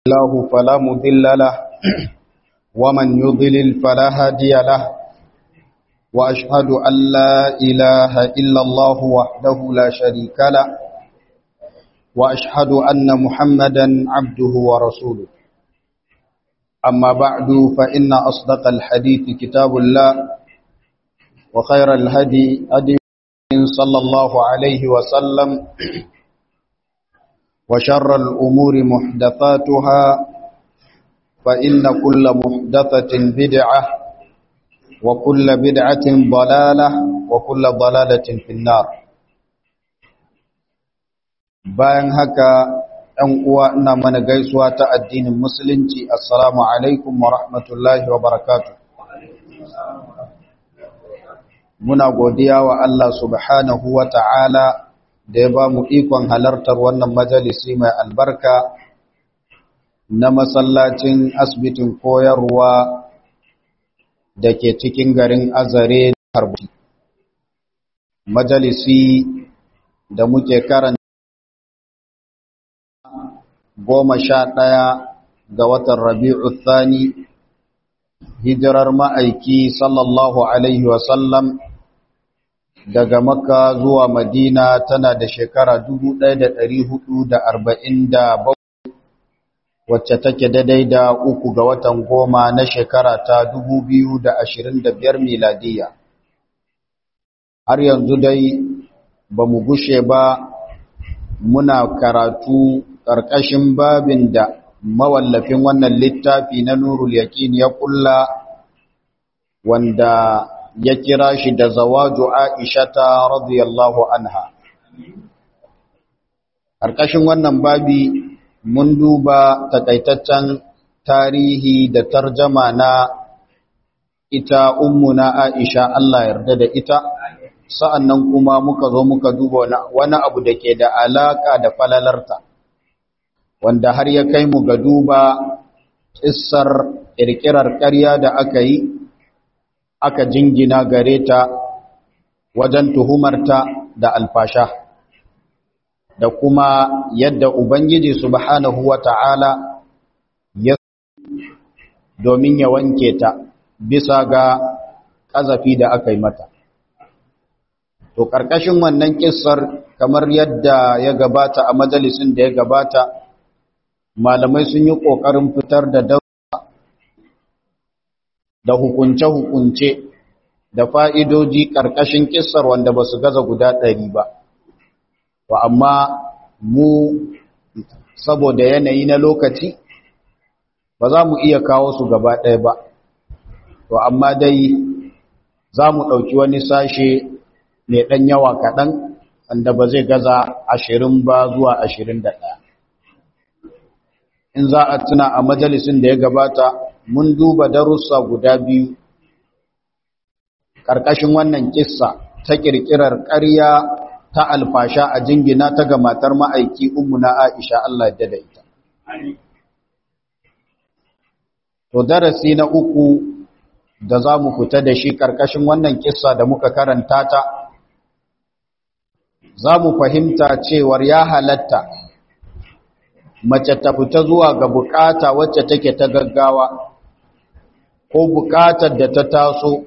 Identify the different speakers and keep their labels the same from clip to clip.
Speaker 1: الله فلا مضل له ومن يضلل فلا هادي له وأشهد أن لا إله إلا الله وحده لا شريك له وأشهد أن محمدا عبده ورسوله أما بعد فإن أصدق الحديث كتاب الله وخير الهدي هدي صلى الله عليه وسلم وشر الأمور محدثاتها فإن كل محدثة بدعة وكل بدعة ضلالة وكل ضلالة في النار bayan haka ‘yan uwa ina mana gaisuwa ta addinin musulunci assalamu alaikum wa rahmatullahi wa barakatu muna godiya wa Allah subhanahu wa ta'ala da ya ba mu ikon halartar wannan majalisi mai albarka na masallacin asibitin koyarwa da ke cikin garin azare harbuti majalisi da muke karanta goma sha ɗaya ga watan rabi'u thani hijirar ma'aiki sallallahu alaihi wasallam daga makka zuwa madina tana da shekara 1447 wacce take daidai da uku ga watan goma na shekara ta 2025 miladiya har yanzu dai ba mu gushe ba muna karatu ƙarƙashin babin da mawallafin wannan littafi na nurul yaƙin ya ƙulla wanda ya kira shi da zawaju aishata radiyallahu anha ƙarƙashin wannan babi mun duba takaitaccen tarihi da tarjama na ita ummuna aisha Allah yarda da ita sa'annan kuma muka zo muka duba wani abu da ke da alaka da falalarta wanda har ya kai mu ga duba ƙissar ƙirƙirar ƙarya da aka yi aka jingina gare ta wajen tuhumarta da alfasha da kuma yadda Ubangiji subhanahu wa ta'ala ya domin ya wanke ta bisa ga ƙazafi da aka yi mata. To, ƙarƙashin wannan ƙisar kamar yadda ya gabata a majalisin da ya gabata, malamai sun yi ƙoƙarin fitar da daura da hukunce-hukunce da fa'idoji ƙarƙashin ƙisar wanda ba su gaza guda ɗari ba. To, amma mu saboda yanayi na lokaci ba za mu iya kawo su gaba ɗaya ba. To, amma dai za mu ɗauki wani sashe mai ɗan yawa kaɗan wanda ba zai gaza ashirin ba zuwa ashirin da ɗaya. In za a tuna a majalisin da ya gabata, mun duba darussa guda biyu ƙarƙashin wannan kissa ta ƙirƙirar ƙarya ta alfasha a jingina ta ga matar ma'aiki na Aisha Allah ya da ita. To darasi na uku da za mu fita da shi ƙarƙashin wannan kissa da muka karanta ta, za mu fahimta cewar ya halatta mace ta fita zuwa ga bukata wacce take ta gaggawa ko bukatar da ta taso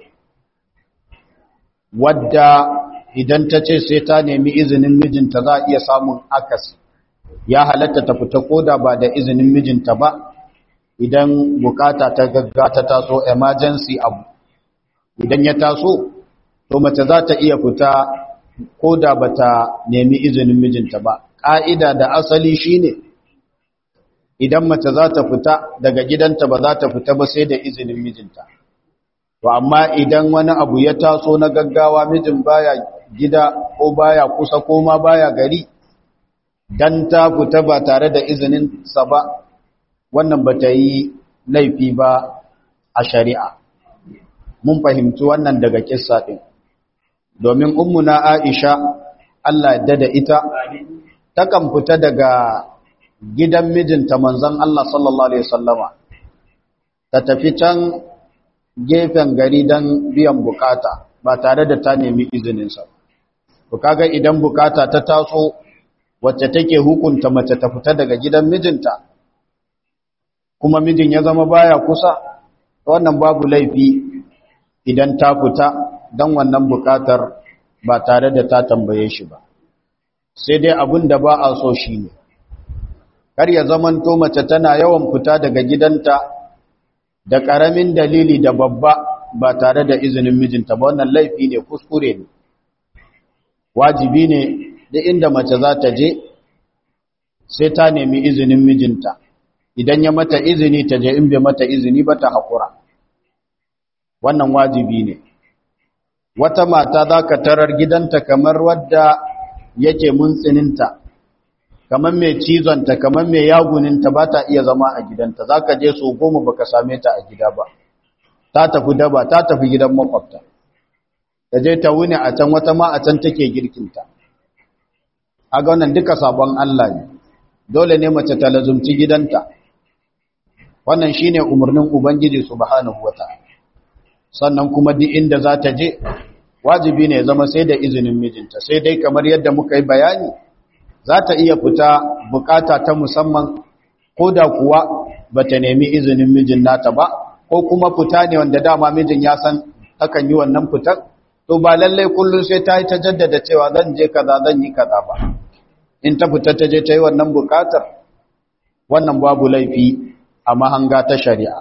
Speaker 1: wadda idan ta ce sai ta nemi izinin mijinta za a iya samun akasi ya halatta ta fita koda ba da izinin mijinta ba idan bukata ta gagga ta taso emergency abu idan ya taso to mace za ta iya fita koda ba ta nemi izinin mijinta ba ƙa'ida da asali shine idan mace za ta fita daga gidanta ba za ta fita ba sai da izinin mijinta to amma idan wani abu ya taso na gaggawa mijin baya gida ko baya kusa ko ma baya gari dan ta fita ba tare da izinin sa ba wannan ba ta yi laifi ba a shari'a mun fahimci wannan daga kissa din domin ummuna Aisha Allah ya da ita takan fita daga gidan mijinta manzon Allah sallallahu alaihi wasallama ta tafi can gefen gari don biyan bukata ba tare da ta nemi izininsa. Ku kaga idan bukata ta taso wacce take hukunta mace ta fita daga gidan mijinta kuma mijin ya zama baya kusa wannan babu laifi idan ta fita don wannan bukatar ba tare da ta tambaye shi ba sai dai abin da ba a so shi ne kar ya zamanto mace tana yawan fita daga gidanta da ƙaramin dalili da babba ba tare da izinin mijinta ba wannan laifi ne kuskure ne wajibi ne da inda mace za ta je sai ta nemi izinin mijinta idan ya mata izini ta je in bai mata izini ba ta haƙura wannan wajibi ne wata mata za ka tarar gidanta kamar wadda yake muntsininta kamar mai cizonta kamar mai yaguninta ba ta iya zama a gidanta za ka je so goma ba ka same ta a gida ba ta tafi daba ta tafi gidan makwabta ta je ta wuni a can wata ma a can take girkinta a ga wannan duka sabon Allah ne dole ne mace ta lazumci gidanta wannan shine umarnin ubangiji subhanahu wataala sannan kuma duk inda za ta je wajibi ne zama sai da izinin mijinta sai dai kamar yadda muka yi bayani za ta iya fita bukata ta musamman ko da kuwa ba ta nemi izinin mijin nata ba ko kuma fita ne wanda dama mijin ya san akan yi wannan fitar to ba lallai kullum sai ta yi ta jaddada cewa zan je kaza zan yi kaza ba in ta fita ta je ta yi wannan bukatar wannan babu laifi a mahanga ta shari'a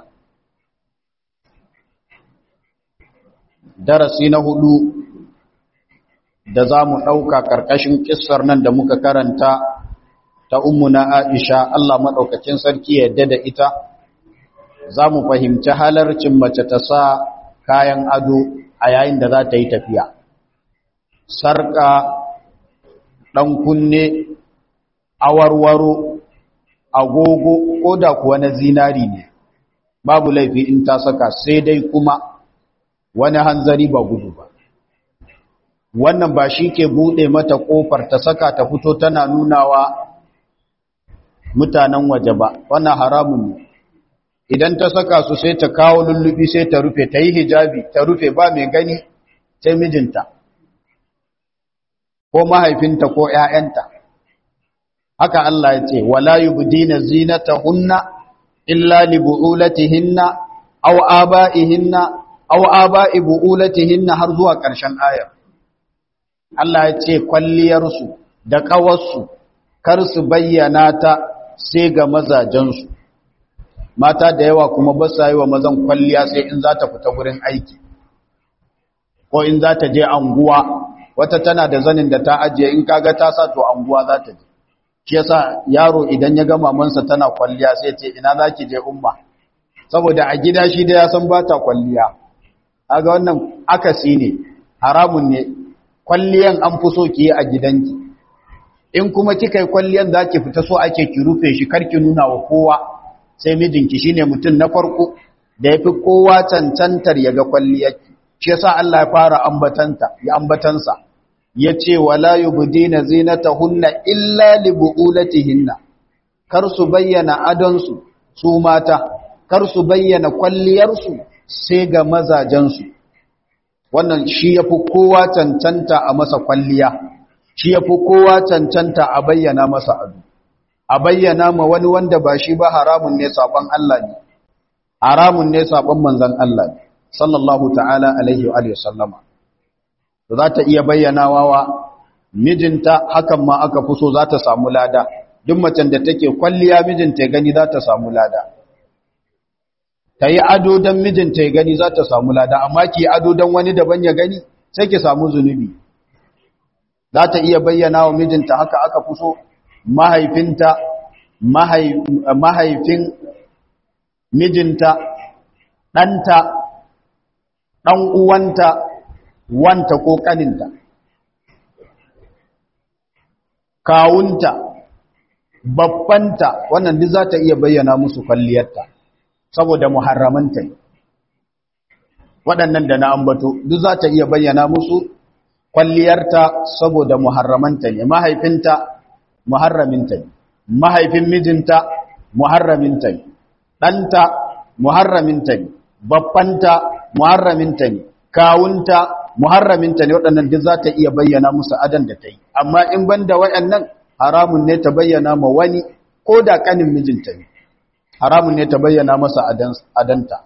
Speaker 1: darasi na hudu da za mu ɗauka ƙarƙashin ƙissar nan da muka karanta ta ummuna Aisha Allah maɗaukacin sarki yadda da ita za mu fahimci halarcin mace ta sa kayan ado a yayin da za ta yi tafiya sarƙa ɗan kunne awarwaro agogo ko da kuwa na zinari ne babu laifi in ta saka sai dai kuma wani hanzari ba gudu ba wannan ba shi ke buɗe mata ƙofar ta saka ta fito tana nunawa mutanen waje ba wannan haramun ne idan ta saka su sai ta kawo lullubi sai ta rufe ta yi hijabi ta rufe ba mai gani sai mijinta ko mahaifinta ko ‘ya'yanta haka Allah ya ce wala yubdina zinatahunna illa li bu'ulatihinna aw aba'ihinna aw aba'i bu'ulatihinna har zuwa ƙarshen ayar Allah ya ce kwalliyarsu da ƙawarsu kar su bayyana ta sai ga mazajensu mata da yawa kuma ba sa yi wa mazan kwalliya sai in za ta fita wurin aiki ko in za ta je anguwa wata tana da zanin da ta ajiye in kaga ta sa to anguwa za ta je shi yasa yaro idan ya ga mamansa tana kwalliya sai ce ina za ki je umma saboda a gida shi da ya san ba ta kwalliya aga wannan akasi ne haramun ne kwalliyan an fi so ki yi a gidanki in kuma kika yi kwalliyan za ki fita so ake ki rufe shi karki nuna wa kowa sai mijinki shine mutum na farko da ya fi kowa cancantar ya ga kwalliyarki shi yasa Allah ya fara ambatanta ya ambatansa yace wala yubdina zinatahunna illa li buulatihinna kar su bayyana adonsu su mata kar su bayyana kwalliyarsu sai ga mazajensu wannan shi yafi kowa cancanta a masa kwalliya shi yafi kowa cancanta a bayyana masa ado a bayyana ma wani wanda ba shi ba haramun ne saban Allah ne haramun ne saban manzon Allah ne sallallahu ta'ala alaihi wa sallama to za ta iya bayyanawa wa mijinta hakan ma aka fi so za ta samu lada duk macen da take kwalliya mijinta ya gani za ta samu lada ta yi ado don mijinta ya gani za ta samu lada amma ki ado don wani daban ya gani sai ki samu zunubi za ta iya bayyana wa mijinta haka aka fi so mahaifinta mahaifin mijinta ɗanta ɗan uwanta wanta ko ƙaninta kawunta babbanta wannan duk za ta iya bayyana musu kwalliyarta saboda muharramanta ne waɗannan da na ambato duk za ta iya bayyana musu kwalliyarta saboda muharramanta ne mahaifinta muharraminta ne mahaifin mijinta muharraminta ne ɗanta muharraminta ne babbanta muharraminta ne kawunta muharraminta ne waɗannan duk za ta iya bayyana musu adan da ta yi amma in ban da waɗannan haramun ne ta bayyana ma wani ko da ƙanin mijinta ne haramun ne ta bayyana masa adanta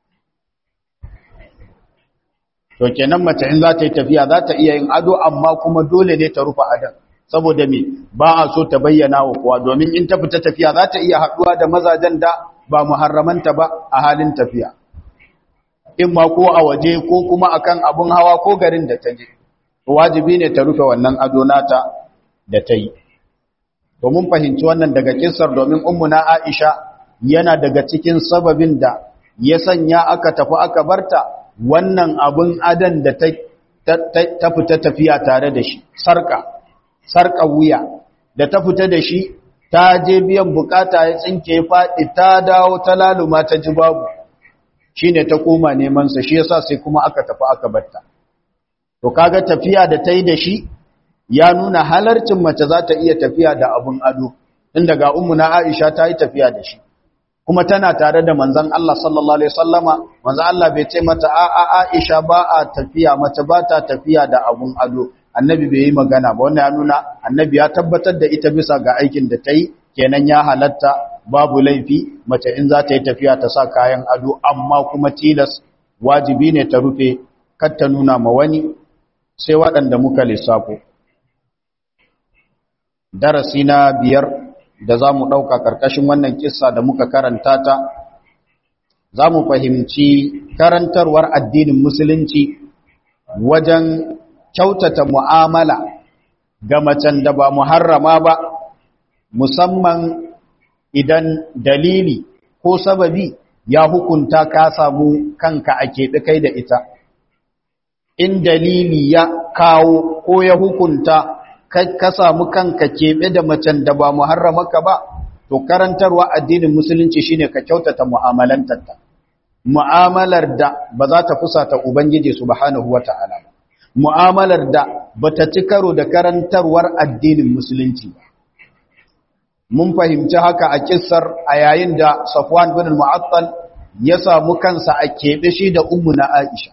Speaker 1: to kenan mace in za ta yi tafiya za ta iya yin ado amma kuma dole ne ta rufe adan saboda me ba a so ta bayyana wa kowa domin in ta fita tafiya za ta iya haɗuwa da mazajen da ba muharramanta ba a halin tafiya in ma ko a waje ko kuma akan abun hawa ko garin da ta je wajibi ne ta rufe wannan ado nata da ta yi domin fahimci wannan daga kissar domin ummuna Aisha yana daga cikin sababin da ya sanya aka tafi aka barta wannan abun adan da ta ta fita tafiya tare da shi sarka sarka wuya da ta fita da shi ta je biyan bukata ya tsinke faɗi ta dawo ta laluma ta ji babu shine ta koma neman sa shi yasa sai kuma aka tafi aka barta to kaga tafiya da ta yi da shi ya nuna halarcin mace za ta iya tafiya da abun ado tun daga na Aisha ta yi tafiya da shi kuma tana tare da manzon Allah sallallahu alaihi wasallama manzon Allah bai ce mata a a Aisha ba a tafiya mace ba ta tafiya da abun ado annabi bai yi magana ba wannan ya nuna annabi ya tabbatar da ita bisa ga aikin da ta yi kenan ya halatta babu laifi mace in za ta yi tafiya ta sa kayan ado amma kuma tilas wajibi ne ta rufe kar ta nuna ma wani sai waɗanda muka lissafo darasi na biyar da za mu ɗauka ƙarƙashin wannan kissa da muka karanta ta za mu fahimci karantarwar addinin musulunci wajen kyautata mu'amala ga macen da ba muharrama ba musamman idan dalili ko sababi ya hukunta ka samu kanka a keɓe kai da ita in dalili ya kawo ko ya hukunta ka samu kanka keɓe da macen da ba muharramaka ba to karantarwa addinin musulunci shine ka kyautata mu'amalantarta mu'amalar da ba za ta fusata ubangiji subhanahu wata'ala ba mu'amalar da bata ci karo da karantarwar addinin musulunci ba mun fahimci haka a kissar a yayin da Safwan bin al-Mu'attal ya samu kansa a keɓe shi da ummu na Aisha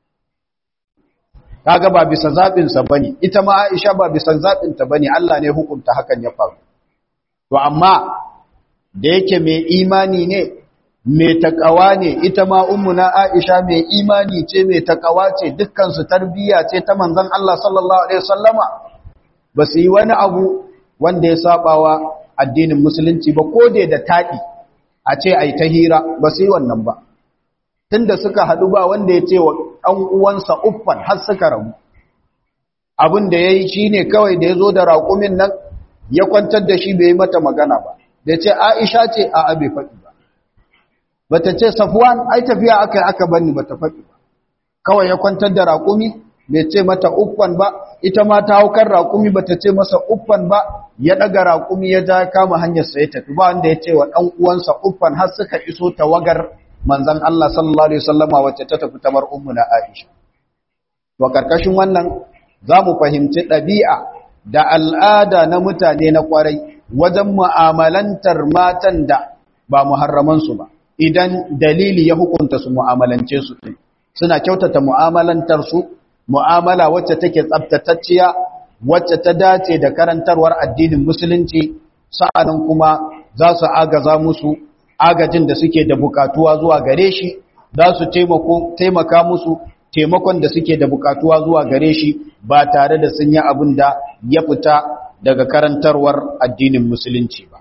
Speaker 1: kaga ba bisa zabin sa bane ita ma Aisha ba bisa zabin ta bane Allah ne hukunta hakan ya faru to amma da yake mai imani ne mai takawa ne ita ma ummu na Aisha mai imani ce mai takawa ce dukkan su tarbiyya ce ta manzon Allah sallallahu alaihi wasallama ba su yi wani abu wanda ya sabawa addinin musulunci ba ko da da taɗi a ce ai ta hira ba su yi wannan ba tunda suka haɗu ba wanda ya ce wa ɗan uwansa uffan har suka rabu abin da ya yi shi ne kawai da ya zo da raƙumin nan ya kwantar da shi bai yi mata magana ba da ce aisha ce a abe faɗi ba ba ta ce safuwan ai tafiya aka yi aka bani ba ta faɗi ba kawai ya kwantar da raƙumi bai ce mata uffan ba ita ma ta hau kan raƙumi ba ta ce masa uffan ba ya ɗaga raƙumi ya ja kama hanyarsa ya tafi ba wanda ya ce wa ɗan uwansa uffan har suka iso tawagar manzan Allah sallallahu Alaihi wasallama wacce ta tafi tamar ummu na Aisha. Wa ƙarƙashin wannan za mu fahimci ɗabi'a da al'ada na mutane na ƙwarai wajen mu'amalantar matan da ba muharramansu ba, idan dalili ya hukunta su mu'amalance su ɗin. Suna kyautata mu'amalantar su, mu'amala wacce take tsabtatacciya, wacce ta dace da karantarwar addinin Musulunci, sa'anan kuma za su agaza musu agajin da suke da bukatuwa zuwa gare shi za su taimaka musu taimakon da suke da bukatuwa zuwa gare shi ba tare da sun yi abin da ya fita daga karantarwar addinin musulunci ba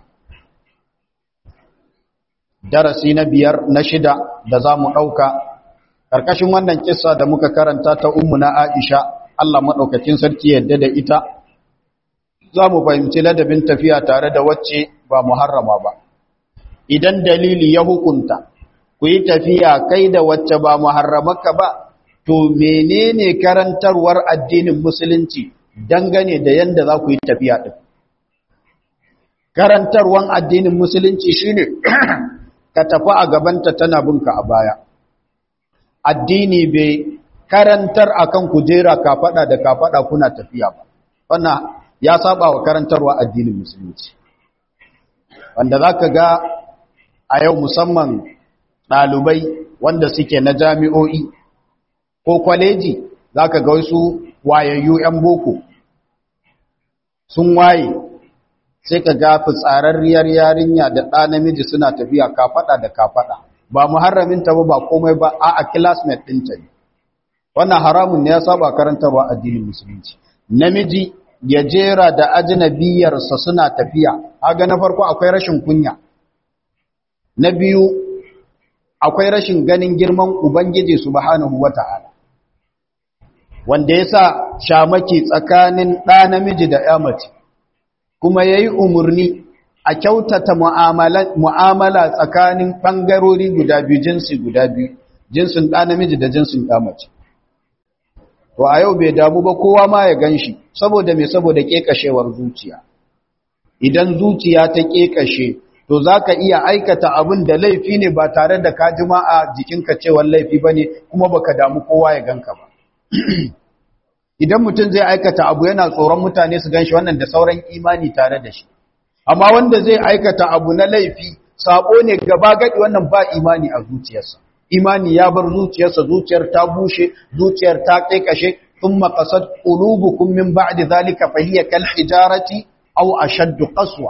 Speaker 1: darasi na biyar na shida da za mu ɗauka ƙarƙashin wannan kisa da muka karanta ta ummu na aisha allah maɗaukacin sarki yadda da ita za mu fahimci ladabin tafiya tare da wacce ba muharrama ba idan dalili ya hukunta ku yi tafiya kai da wacce ba muharramaka ba to menene karantarwar addinin musulunci dangane da yanda za ku yi tafiya din karantarwan addinin musulunci shine ka tafi a gabanta tana binka a baya addini bai karantar akan kujera ka fada da ka fada kuna tafiya ba wannan ya saba wa karantarwa addinin musulunci wanda zaka ga a yau musamman ɗalibai wanda suke na jami'o'i ko kwaleji za ka ga wasu wayayyu 'yan boko sun waye sai ka ga fitsararriyar yarinya da ɗa namiji suna tafiya kafaɗa da kafaɗa ba muharraminta ba ba komai ba a a classmate ɗinta ne wannan haramun ne ya saba karantarwa addinin musulunci namiji ya jera da ajnabiyarsa suna tafiya haga na farko akwai rashin kunya na biyu akwai rashin ganin girman ubangiji subhanahu wata'ala wanda yasa shamaki tsakanin ɗa namiji da ya mace kuma yayi umurni a kyautata mu'amala tsakanin ɓangarori guda biyu jinsi guda biyu jinsin ɗa namiji da jinsin ɗa mace to a yau bai damu ba kowa ma ya gan shi saboda mai saboda ƙeƙashewar zuciya idan zuciya ta ƙeƙashe to za ka iya aikata abin da laifi ne ba tare da ka jima a jikinka cewar laifi ba ne kuma baka damu kowa ya ganka ba idan mutum zai aikata abu yana tsoron mutane su gan shi wannan da sauran imani tare da shi amma wanda zai aikata abu na laifi sabo ne gaba gadi wannan ba imani a zuciyarsa imani ya bar zuciyarsa zuciyar ta bushe zuciyar ta kaikashe thumma qasad qulubukum min ba'di zalika fa hiya kal hijarati aw ashadd qaswa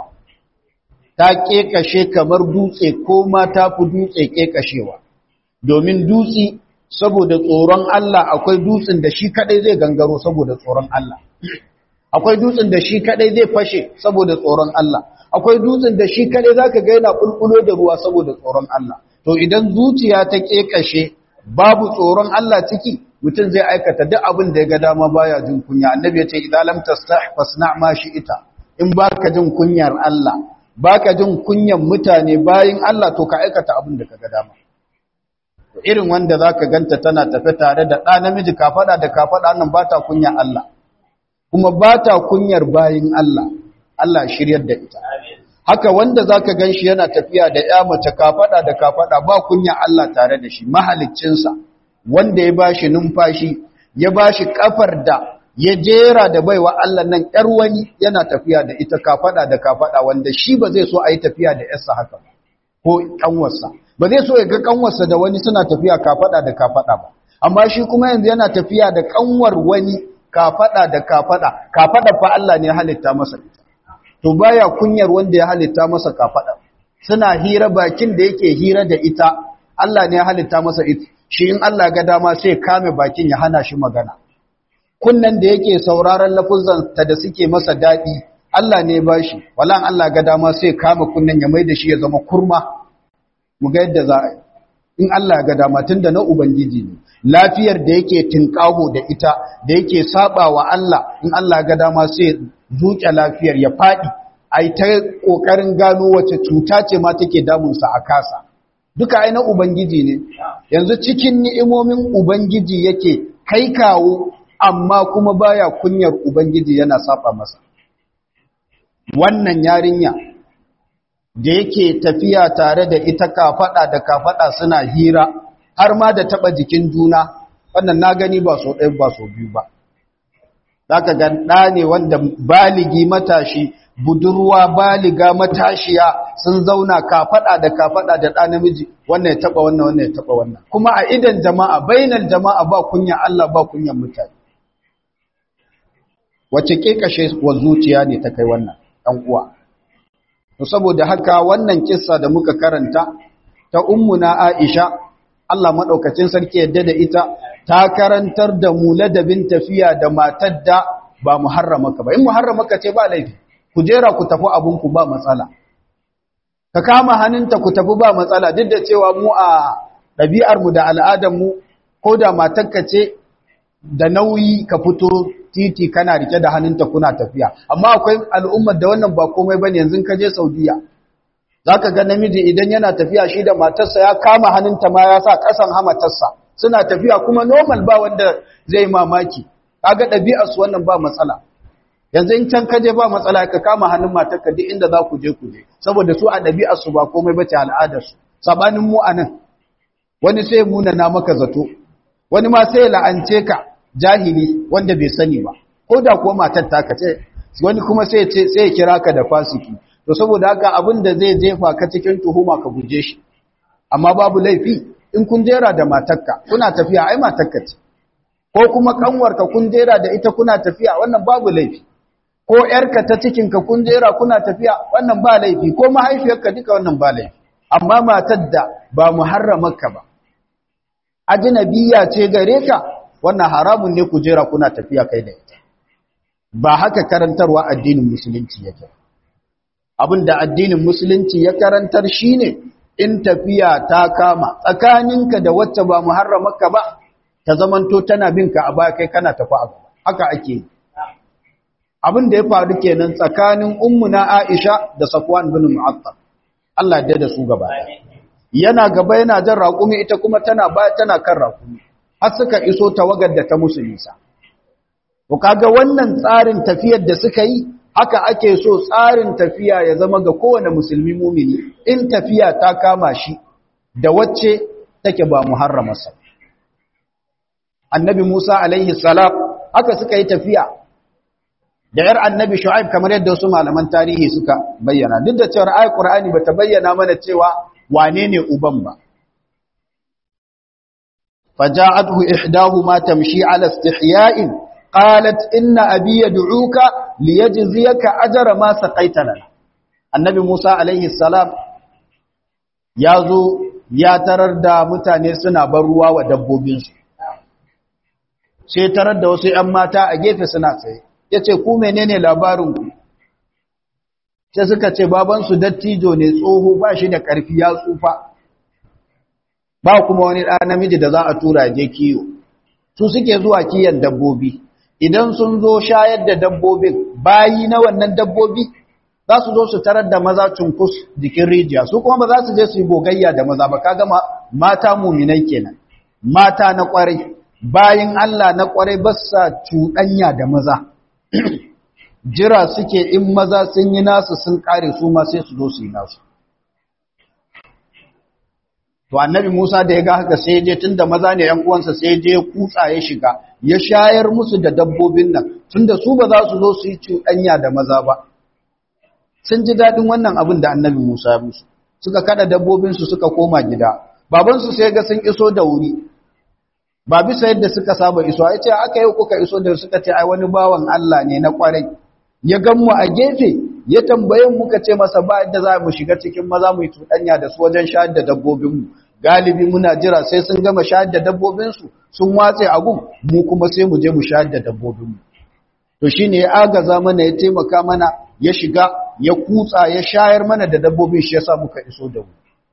Speaker 1: ta kekashe kamar dutse ko ma ta fi dutse kekashewa domin dutse saboda tsoron Allah akwai dutsen da shi kadai zai gangaro saboda tsoron Allah akwai dutsen da shi kadai zai fashe saboda tsoron Allah akwai dutsen da shi kadai zaka ga yana bulbulo da ruwa saboda tsoron Allah to idan zuciya ta kekashe babu tsoron Allah ciki mutum zai aikata duk abin da ya ga dama baya jin kunya annabi ya ce idan lam tastah fasna ma ita. in baka jin kunyar Allah baka jin kunyan mutane bayin Allah to ka aikata abin da kaga dama to irin wanda zaka ganta tana tafe tare da ɗa namiji ka fada da ka fada nan bata kunyar Allah kuma bata kunyar bayin Allah Allah shiryar da ita haka wanda zaka ganshi yana tafiya da ƴa mace ka fada da ka fada ba kunyar Allah tare da shi mahaliccinsa wanda ya bashi numfashi ya bashi kafar da ya jera da baiwa Allah nan ƴar wani yana tafiya da ita kafada da kafada wanda shi ba zai so a yi tafiya da ƴarsa haka ba ko kanwarsa ba zai so ya ga kanwarsa da wani suna tafiya kafada da kafada ba amma shi kuma yanzu yana tafiya da kanwar wani kafada da kafada kafada fa Allah ne ya halitta masa ita to baya kunyar wanda ya halitta masa kafada suna hira bakin da yake hira da ita Allah ne ya halitta masa ita shi in Allah ga dama sai kame bakin ya hana shi magana kunnan da yake sauraron lafuzan ta da suke masa daɗi Allah ne ba shi walan Allah ga dama sai kama kunnan ya mai da shi ya zama kurma mu ga yadda za a yi in Allah ga dama tun da na ubangiji ne lafiyar da yake tinkaho da ita da yake saba wa Allah in Allah ga dama sai zuke lafiyar ya faɗi ai ta kokarin gano wace cuta ce ma take damunsa a kasa duka ai na ubangiji ne yanzu cikin ni'imomin ubangiji yake kai kawo amma kuma baya kunyar ubangiji yana saba masa wannan yarinya da yake tafiya tare da ita kafada da kafada suna hira har ma da taba jikin juna wannan na gani ba so ɗaya ba so biyu ba zaka ga ɗa ne wanda baligi matashi budurwa baliga matashiya sun zauna kafada da kafada da ɗa namiji wannan ya taba wannan wannan ya taba wannan kuma a idan jama'a bainal jama'a ba kunya Allah ba kunyan mutane wace kekashe wa zuciya ne ta kai wannan ɗan uwa to saboda haka wannan kissa da muka karanta ta ummuna Aisha Allah madaukakin sarki yadda da ita ta karantar da mu ladabin tafiya da matar da ba muharramaka ba in muharramaka ce ba laifi ku jera ku tafi abun ku ba matsala ka kama hannunta ku tafi ba matsala duk da cewa mu a ɗabi'ar mu da al'adar mu ko da matarka ce da nauyi ka fito titi kana rike da hannunta kuna tafiya amma akwai al'ummar da wannan ba komai bane yanzu ka je Saudiya zaka ga namiji idan yana tafiya shi da matarsa ya kama hannunta ma ya sa kasan hamatarsa suna tafiya kuma normal ba wanda zai mamaki kaga ɗabi'ar su wannan ba matsala yanzu in can kaje ba matsala ka kama hannun matarka duk inda za ku je ku je saboda su a ɗabi'ar su ba komai bace al'adar su sabanin mu anan wani sai muna na maka zato wani ma sai la'ance ka jahili wanda bai sani ba ko da kuwa matar ta kace wani kuma sai ce sai ya kira ka da fasiki to saboda haka abin da zai jefa ka cikin tuhuma ka guje shi amma babu laifi in kun jera da matarka kuna tafiya ai matarka ce ko kuma kanwarka kun jera da ita kuna tafiya wannan babu laifi ko ‘yarka ta cikinka kun jera kuna tafiya wannan ba laifi ko mahaifiyarka duka wannan ba laifi amma matar da ba mu harramarka ba ajinabiya ce gare ka wannan haramun ne ku jera kuna tafiya kai da ita ba haka karantarwa addinin musulunci yake abinda addinin musulunci ya karantar shine in tafiya ta kama tsakaninka da wacce ba mu harramarka ba ta zamanto tana binka a baya kai kana tafi a gaba haka ake yi abin da ya faru kenan tsakanin ummuna Aisha da Safwan bin Mu'attal Allah ya da su gaba yana gaba yana jan raƙumi ita kuma tana baya tana kan raƙumi har suka iso tawagar da ta musu nisa to kaga wannan tsarin tafiyar da suka yi haka ake so tsarin tafiya ya zama ga kowane musulmi mumini in tafiya ta kama shi da wacce take ba muharramarsa annabi Musa alaihi salam haka suka yi tafiya da ‘yar annabi shu'aib kamar yadda wasu malaman tarihi suka bayyana duk da cewar ayat ƙur'ani ba ta bayyana mana cewa wane ne uban ba faja'atuhu ihdahuma tamshi ala istihya'in qalat inna abi yad'uka liyajziyaka ajra ma saqaita lana annabi Musa alaihi salam ya zo ya tarar da mutane suna bar ruwa wa dabbobinsu sai tarar da wasu ‘yan mata a gefe suna tsaye ya ce ku menene labarinku sai suka ce babansu dattijo ne tsoho ba shi da ƙarfi ya tsufa ba kuma wani ɗa namiji da za a tura je kiyo su suke zuwa kiyan dabbobi idan sun zo shayar da dabbobin bayi na wannan dabbobi za su zo su tarar da maza cunkus jikin rijiya su kuma ba za su je su yi gogayya da maza ba kaga mata muminai kenan mata na kwarai bayin Allah na kwarai ba sa cuɗanya da maza jira suke in maza sun yi nasu sun kare su ma sai su zo su yi nasu to annabi Musa da ya ga haka sai je tunda maza ne ƴan uwansa sai je kutsa ya shiga ya shayar musu da dabbobin nan tunda su ba za su zo su yi cuɗanya da maza ba sun ji daɗin wannan abin da annabi Musa ya musu suka kada dabbobin su suka koma gida baban su sai ga sun iso da wuri ba bisa yadda suka saba iso ya ce aka yi kuka iso da suka ce ai wani bawan Allah ne na kwarai ya gan mu a gefe ya tambaye muka ce masa ba yadda za mu shiga cikin maza mu yi tuɗanya da su wajen shayar da dabbobinmu galibi muna jira sai sun gama shayar da dabbobinsu sun watse a gun mu kuma sai mu je mu shayar da dabbobinmu to shi ne ya agaza mana ya taimaka mana ya shiga ya kutsa ya shayar mana da dabbobin shi ya sa muka iso da mu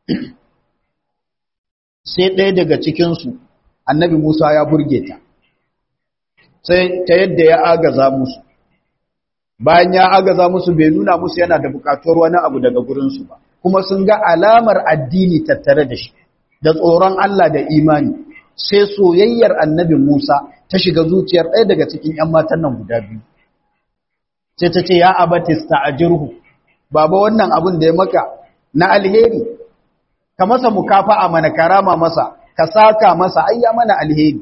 Speaker 1: sai ɗaya daga cikinsu annabi musa ya burge ta sai ta yadda ya agaza musu bayan ya agaza musu bai nuna musu yana da bukatuwar wani abu daga gurinsu ba kuma sun ga alamar addini tattare da shi da tsoron Allah da imani sai soyayyar annabi Musa ta shiga zuciyar ɗaya daga cikin ‘yan matan nan guda biyu sai ta ce ya abatista a jirhu baba wannan abin da ya maka na alheri ka masa mukafa a mana karama masa ka saka masa ayya mana alheri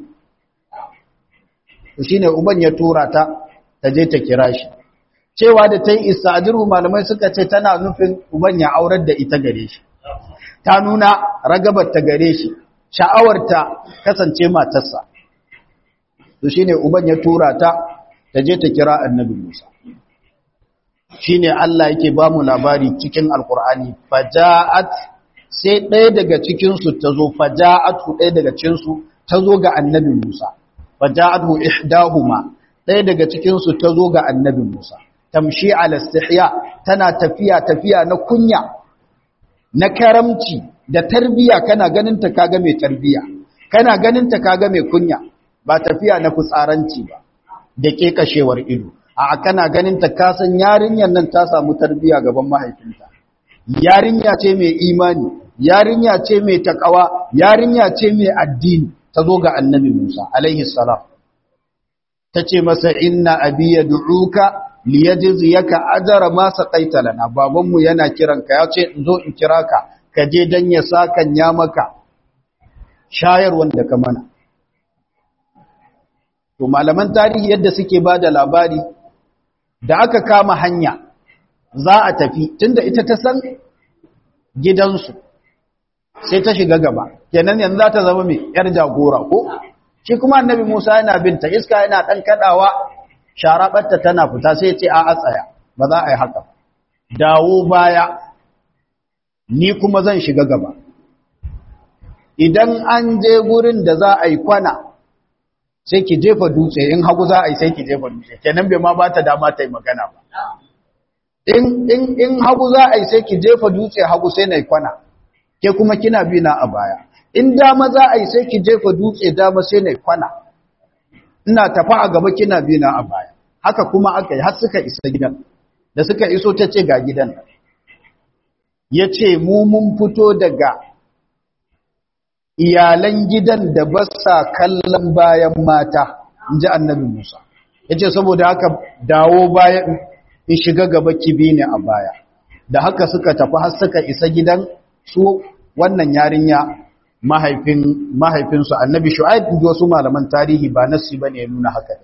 Speaker 1: shi ne uban ya tura ta ta je ta kira shi cewa da ta yi ista'ajirhu malamai suka ce tana nufin uban ya aurar da ita gare shi ta nuna ragabar ta gare shi sha'awarta kasance matarsa to shine uban ya tura ta ta je ta kira annabi Musa shine Allah yake ba mu labari cikin alkur'ani faja'at sai ɗaya daga cikin su tazo faja'atu ɗaya daga cikin su tazo ga annabi Musa faja'atu ihdahuma ɗaya daga cikin su tazo ga annabi Musa tamshi ala istihya tana tafiya tafiya na kunya na karamci da tarbiya kana ganin ta kaga mai tarbiya kana ganin ta kaga mai kunya ba tafiya na fitsaranci ba da ke kashewar ido a kana ganin ta kasan yarinyar nan ta samu tarbiya gaban mahaifinta yarinya ce mai imani yarinya ce mai takawa yarinya ce mai addini ta zo ga annabi Musa alaihi salam ta ce masa inna abi yad'uka liyajziyaka ajra ma saqaita lana babanmu yana kiranka ya ce in zo in kira ka ka je dan ya sakan ya maka shayar wanda ka mana to malaman tarihi yadda suke bada labari da aka kama hanya za a tafi tunda ita ta san gidansu sai ta shiga gaba kenan yanzu za ta zama mai yar jagora ko shi kuma annabi Musa yana binta iska yana dan kadawa sharabarta tana fita sai ce a a tsaya ba za a yi haka dawo baya ni kuma zan shiga gaba idan an je gurin da za a yi kwana sai ki jefa dutse in hagu za a yi sai ki jefa dutse kenan bai ma ba ta dama ta yi magana ba in in in hagu za a yi sai ki jefa dutse hagu sai na yi kwana ke kuma kina bi na a baya in dama za a yi sai ki jefa dutse dama sai na yi kwana ina tafa a gaba kina bi na a baya haka kuma aka yi har suka isa gidan da suka iso ta ce ga gidan ya ce mu mun fito daga iyalan gidan da ba sa kallon bayan mata in ji annabi musa ya ce saboda haka dawo bayan in shiga gaba kibi ne a baya da haka suka tafi har suka isa gidan su wannan yarinya mahaifin mahaifinsu annabi shu'aib da wasu malaman tarihi ba nasi bane ya nuna haka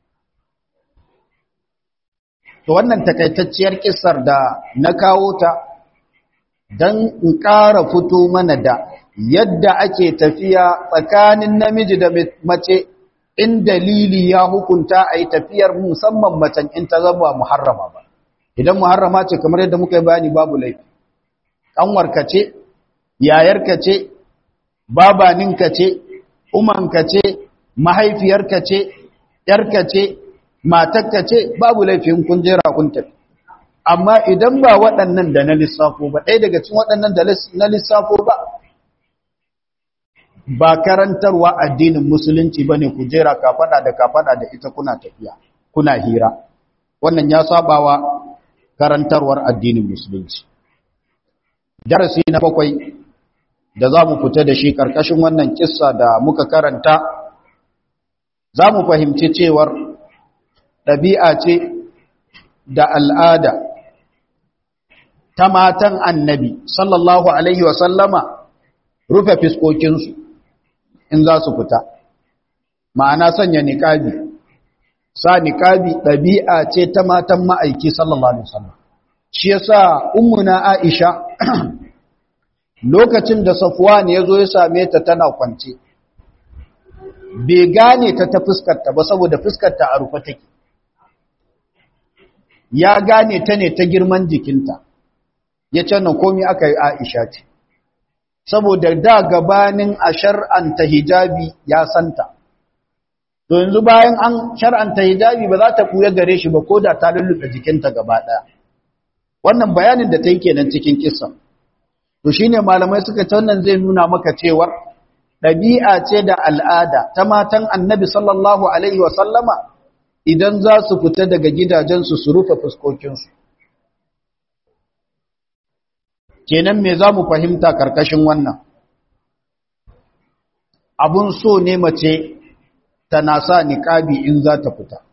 Speaker 1: to wannan takaitacciyar kissar da na kawo ta dan in ƙara fito mana da yadda ake tafiya tsakanin namiji da mace in dalili ya hukunta a yi tafiyar musamman macen in ta zama muharrama ba idan muharrama ce kamar yadda muka yi bayani babu laifi ƙanwarka ce yayarka ce babaninka ce umanka ce mahaifiyarka ce yarka ce matarka ce babu laifin kun jera kun tafi amma idan ba waɗannan da na lissafo ba ɗaya daga cikin waɗannan da na lissafo ba ba karantarwa addinin musulunci ba ne ku jera kafaɗa da kafaɗa da ita kuna tafiya kuna hira wannan ya sabawa karantarwar addinin musulunci darasi na bakwai da za mu fita da shi ƙarƙashin wannan kissa da muka karanta za mu fahimci cewar ɗabi'a ce da al'ada ta matan annabi sallallahu Alaihi wasallama rufe fiskokinsu in za su fita ma'ana sanya niƙabi sa niƙabi ɗabi'a ce ta matan ma'aiki sallallahu Alaihi wasallam shi yasa ummuna Aisha lokacin da Safwan ya zo ya same ta tana kwance bai gane ta ta fuskarta ba saboda fuskarta a rufe take ya gane ta ne ta girman jikinta ya ce nan komi aka yi Aisha ce saboda da gabanin a shar'anta hijabi ya santa to yanzu bayan an shar'anta hijabi ba za ta kuya gare shi ba ko da ta lulluɓe jikinta gaba ɗaya wannan bayanin da ta yi kenan cikin kissan to shine malamai suka ce wannan zai nuna maka cewar ɗabi'a ce da al'ada ta matan annabi sallallahu alaihi wa sallama idan za su fita daga gidajensu su rufe fuskokinsu kenan me za mu fahimta karkashin wannan abun so ne mace tana sa niƙabi in za ta fita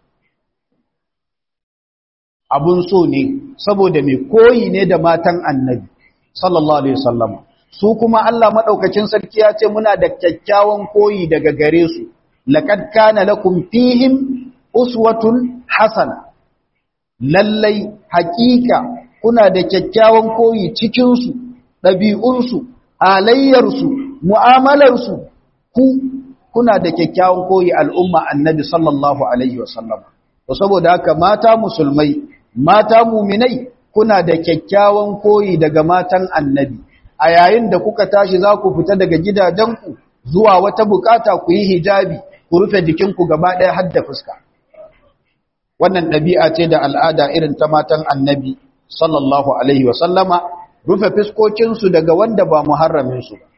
Speaker 1: abun so ne saboda mai koyi ne da matan annabi sallallahu alaihi wasallam su kuma Allah madaukakin sarki ya ce muna da kyakkyawan koyi daga gare su laqad kana lakum fihim uswatun hasana lallai haƙiƙa kuna da kyakkyawan koyi cikin su ɗabi'un su halayyar su mu'amalar su ku kuna da kyakkyawan koyi al'umma annabi sallallahu alaihi wasallam to saboda haka mata musulmai mata muminai kuna da kyakkyawan koyi daga matan annabi a yayin da kuka tashi za ku fita daga gidajenku zuwa wata bukata ku yi hijabi ku rufe jikinku gaba ɗaya har da fuska wannan ɗabi'a ce da al'ada irin ta matan annabi sallallahu alaihi wasallama rufe fuskokinsu daga wanda ba muharraminsu ba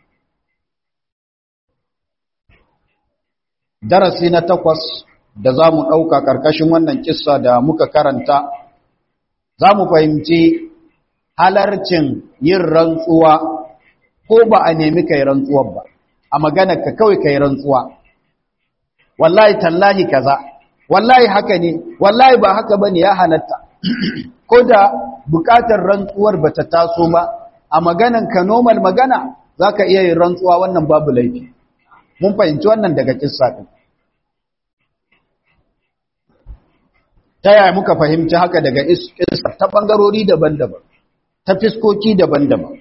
Speaker 1: darasi na takwas da za mu ɗauka ƙarƙashin wannan kissa da muka karanta za mu fahimci halarcin yin rantsuwa ko ba a nemi kai rantsuwar ba a magana ka kawai kai rantsuwa wallahi tallahi kaza wallahi haka ne wallahi ba haka bane ya halatta ko da bukatar rantsuwar bata taso ba a maganan ka normal magana zaka iya yin rantsuwa wannan babu laifi mun fahimci wannan daga kissa din ta yaya muka fahimci haka daga kissa ta bangarori daban-daban ta fiskoki daban-daban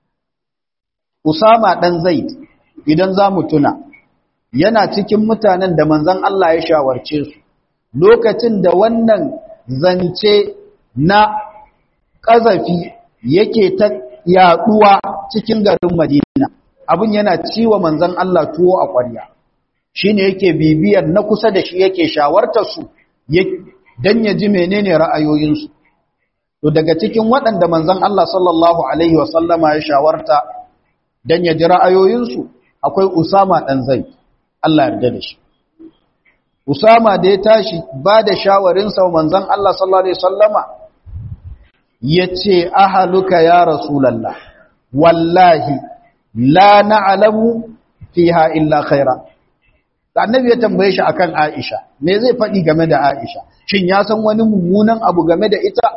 Speaker 1: Usama dan Zaid idan za mu tuna yana cikin mutanen da manzon Allah ya shawarce su lokacin da wannan zance na ƙazafi yake ta yaɗuwa cikin garin Madina abin yana ciwa manzon Allah tuwo a ƙwarya shine yake bibiyar na kusa da shi yake shawartar su dan ya ji menene ra'ayoyinsu to daga cikin waɗanda manzon Allah sallallahu alaihi wasallama ya shawarta dan ya ji ra'ayoyinsu akwai Usama dan Zaid Allah yarda da shi Usama da ya tashi ba da shawarinsa wa manzon Allah sallallahu alaihi wasallama yace ahaluka ya rasulullah wallahi la na'lamu fiha illa khaira annabi ya tambaye shi akan Aisha me zai faɗi game da Aisha shin ya san wani mummunan abu game da ita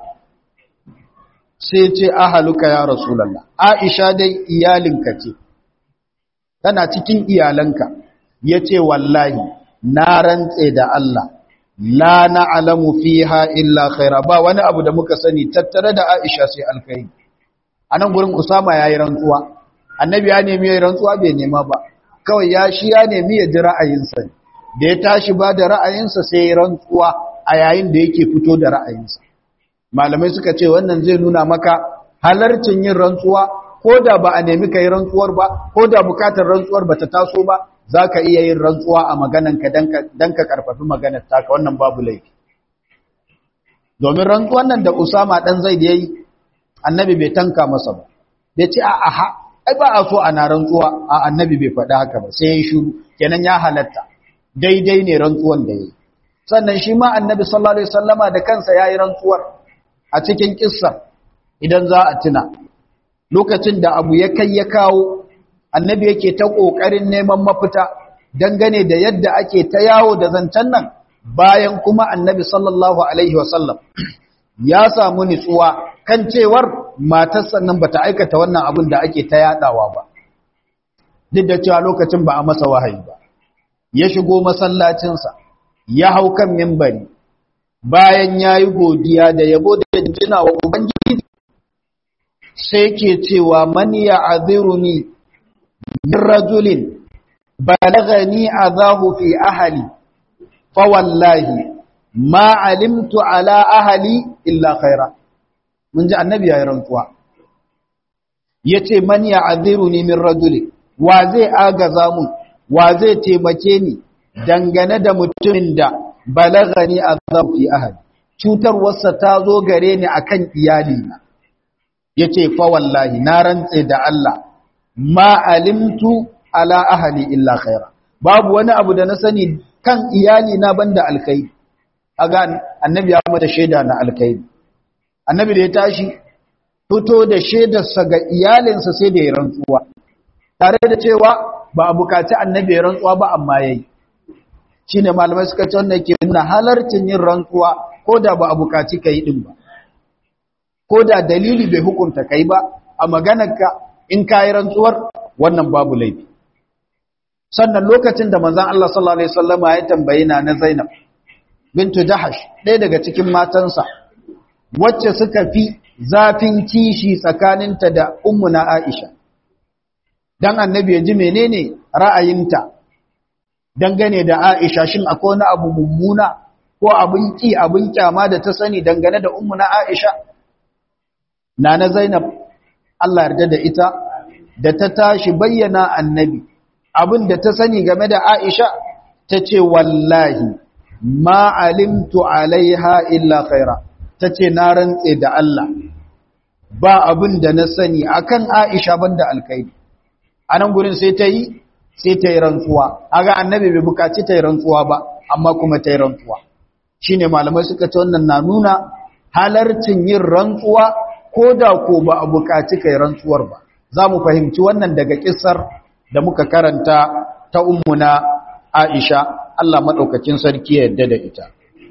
Speaker 1: sai ce ahaluka ya rasulullah Aisha dai iyalinka ce tana cikin iyalanka yace wallahi na rantse da Allah la na'lamu fiha illa khaira ba wani abu da muka sani tattare da Aisha sai alkhairi anan gurin Usama yayi rantsuwa annabi ya nemi yayi rantsuwa bai nema ba kawai ya shi ya nemi ya ji ra'ayinsa da ya tashi ba da ra'ayinsa sai ya rantsuwa a yayin da yake fito da ra'ayinsa malamai suka ce wannan zai nuna maka halarcin yin rantsuwa ko da ba a nemi ka yi rantsuwar ba ko da bukatar rantsuwar ba ta taso ba za ka iya yin rantsuwa a maganarka don ka karfafi maganar taka wannan babu laifi domin rantsuwan nan da usama ɗan zai da ya yi annabi bai tanka masa ba bai ce a aha ai ba a so ana rantsuwa a annabi bai faɗi haka ba sai ya yi shuru kenan ya halatta daidai ne rantsuwan da ya yi sannan shi ma annabi sallallahu alaihi wasallama da kansa ya yi rantsuwar a cikin kissa idan za a tuna lokacin da abu ya kai ya kawo annabi yake ta ƙoƙarin neman mafita dangane da yadda ake ta yawo da zancen nan bayan kuma annabi sallallahu alaihi wasallam ya samu nutsuwa kan cewar matarsa nan bata aikata wannan abin da ake ta yadawa ba duk da cewa lokacin ba a masa wahayi ba ya shigo masallacinsa ya hau kan mimbari bayan ya yi godiya da yabo da jinjina wa ubangiji sai ke cewa man ya aziruni min rajulin balagani azahu fi ahli fa wallahi ma alimtu ala ahli illa khaira mun ji annabi ya yi rantsuwa yace man ya aziruni min rajulin wa zai agaza mun wa zai taimake ni dangane da mutumin da balagani azabu fi ahli cutarwarsa ta zo gare ni akan iyalina yace fa wallahi na rantse da Allah ma alimtu ala ahli illa khaira babu wani abu da na sani kan iyali na banda alkhairi aga annabi ya mata shaida na alkhairi annabi da ya tashi fito da shaidarsa ga iyalinsa sai da ya rantsuwa tare da cewa ba a bukaci annabi ya rantsuwa ba amma yayi shine malamai suka ce wannan ke nuna halarcin yin rantsuwa ko da ba a bukaci kai din ba ko da dalili bai hukunta kai ba a maganarka in ka yi rantsuwar wannan babu laifi sannan lokacin da manzan Allah sallallahu Alaihi wasallama ya tambayi na na Zainab bintu Jahash ɗaya daga cikin matansa wacce suka fi zafin kishi tsakaninta da ummuna Aisha dan annabi ya ji menene ra'ayinta dangane da Aisha shin akwai wani abu mummuna ko abin ki abin kyama da ta sani dangane da ummuna Aisha Nana Zainab Allah yarda da ita da ta tashi bayyana annabi abin da ta sani game da Aisha ta ce wallahi ma alimtu alaiha illa khaira ta ce na rantse da Allah ba abin da na sani akan Aisha banda alkaidi anan gurin sai ta yi sai ta yi rantsuwa aga annabi bai bukaci ta yi rantsuwa ba amma kuma ta yi rantsuwa shine malamai suka ce wannan na nuna halarcin yin rantsuwa ko da ko ba a bukaci kai rantsuwar ba za mu fahimci wannan daga kisar da muka karanta ta ummuna Aisha Allah madaukakin sarki ya yarda da ita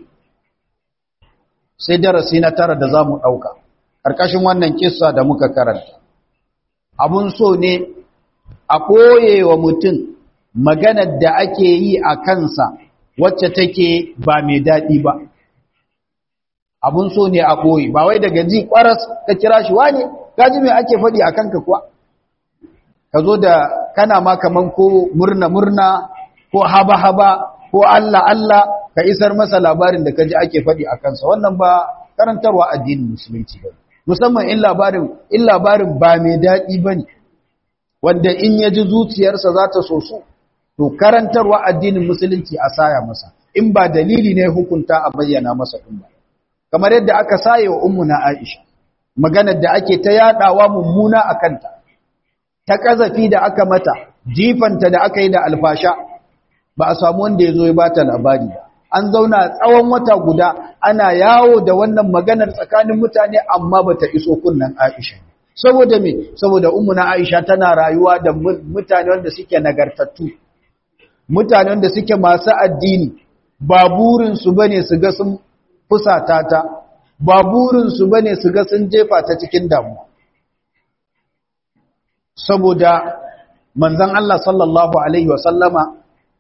Speaker 1: sai darasi na tara da zamu dauka karkashin wannan kissa da muka karanta abun so ne a koye wa mutum maganar da ake yi a kansa wacce take ba mai daɗi ba abun so ne a koyi ba wai daga ji ƙwaras ka kira shi wane gaji mai ake faɗi a kanka kuwa ka zo da kana ma kaman ko murna-murna ko haba-haba ko Allah-Allah ka isar masa labarin da kaji ake faɗi a kansa wannan ba karantarwa addinin musulunci ba musamman in labarin in labarin ba mai daɗi ba ne wanda in ya ji zuciyarsa za ta so su to karantarwa addinin musulunci a saya masa in ba dalili ne hukunta a bayyana masa ɗin ba kamar yadda aka saye wa ummuna Aisha maganar da ake ta yadawa mummuna a kanta ta kazafi da aka mata jifanta da aka yi da alfasha ba a samu wanda ya zo ya bata labari ba an zauna tsawon wata guda ana yawo da wannan maganar tsakanin mutane amma bata iso kunnan Aisha saboda me saboda ummuna Aisha tana rayuwa da mutane wanda suke nagartattu mutane wanda suke masu addini ba burin su bane su ga sun fusata ta ba burin su bane su ga sun jefa ta cikin damuwa saboda manzon Allah sallallahu alaihi wasallama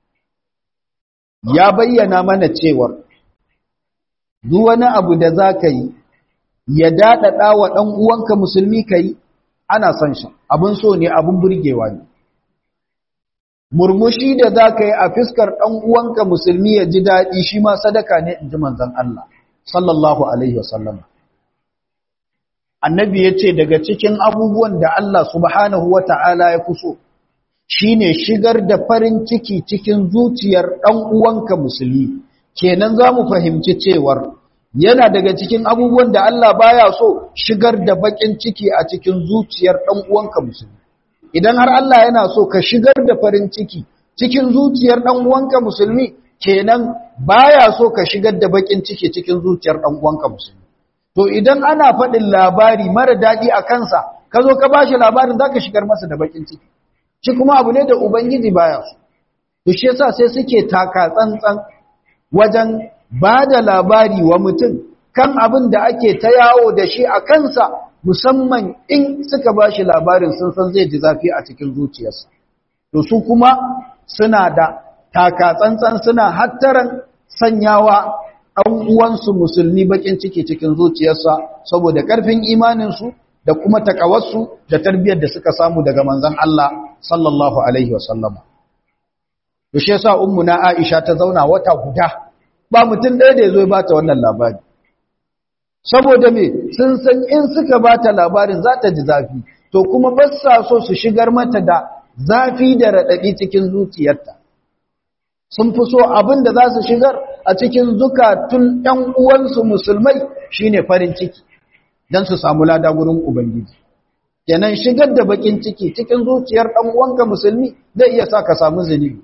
Speaker 1: ya bayyana mana cewar duk wani abu da za ka yi ya daɗaɗa wa ɗan uwanka musulmi ka yi ana son shi abin so ne abin burgewa ne murmushi da za ka yi a fiskar ɗan uwanka musulmi ya ji daɗi shi ma sadaka ne in ji manzan Allah sallallahu alaihi wasallam annabi ya ce daga cikin abubuwan da Allah subhanahu wa ta'ala ya fi so shi ne shigar da farin ciki cikin zuciyar ɗan uwanka musulmi kenan za mu fahimci cewar yana daga cikin abubuwan da Allah baya so shigar da baƙin ciki a cikin zuciyar ɗan uwanka musulmi idan har Allah yana so ka shigar da farin ciki cikin zuciyar ɗan uwanka musulmi kenan baya so ka shigar da baƙin ciki cikin zuciyar ɗan uwanka musulmi to idan ana faɗin labari mara daɗi a kansa ka zo ka bashi labarin za ka shigar masa da baƙin ciki shi kuma abu ne da Ubangiji baya su. To shi yasa sai suke taka tsantsan wajen ba da labari wa mutum kan abin da ake ta yawo da shi a kansa musamman in suka ba shi labarin sun san zai ji zafi a cikin zuciyarsa. To su kuma suna da taka tsantsan suna hattaran sanyawa ɗan uwansu musulmi bakin ciki cikin zuciyarsa saboda ƙarfin imaninsu da kuma takawarsu da tarbiyyar da suka samu daga manzon Allah sallallahu alaihi wasallama Yaushe sa ummu na Aisha ta zauna wata guda ba mutum ɗaya da yazo ya bata wannan labari saboda me sun san in suka bata labarin za ta ji zafi to kuma ba sa so su shigar mata da zafi da raɗaɗi cikin zuciyarta sun fi so abin da za su shigar a cikin zukatun ‘yan uwansu musulmai shine farin ciki don su samu lada gurin Ubangiji. Kenan shigar da bakin ciki cikin zuciyar ɗan uwanka musulmi zai iya sa ka samu zunubi.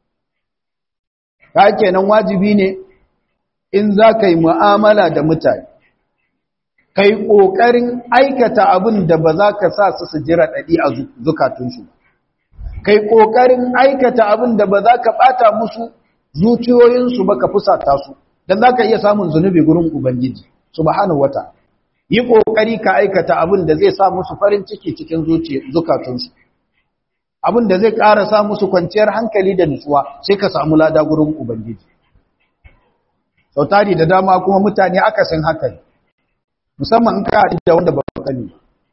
Speaker 1: Ka kenan wajibi ne in za ka yi mu'amala da mutane, ka yi ƙoƙarin aikata abin da ba za ka sa su su jira ɗaɗi a zukatunsu. Ka yi ƙoƙarin aikata abin da ba za ka ɓata musu zuciyoyinsu ba ka fusata su, don za ka iya samun zunubi gurin Ubangiji, subhanahu wata. yi ƙoƙari ka aikata abin da zai sa musu farin ciki cikin zukatunsu abin da zai ƙara sa musu kwanciyar hankali da nutsuwa sai ka samu lada gurin ubangiji sau tari da dama kuma mutane akasin haka ne musamman in ka haɗu da wanda ba kani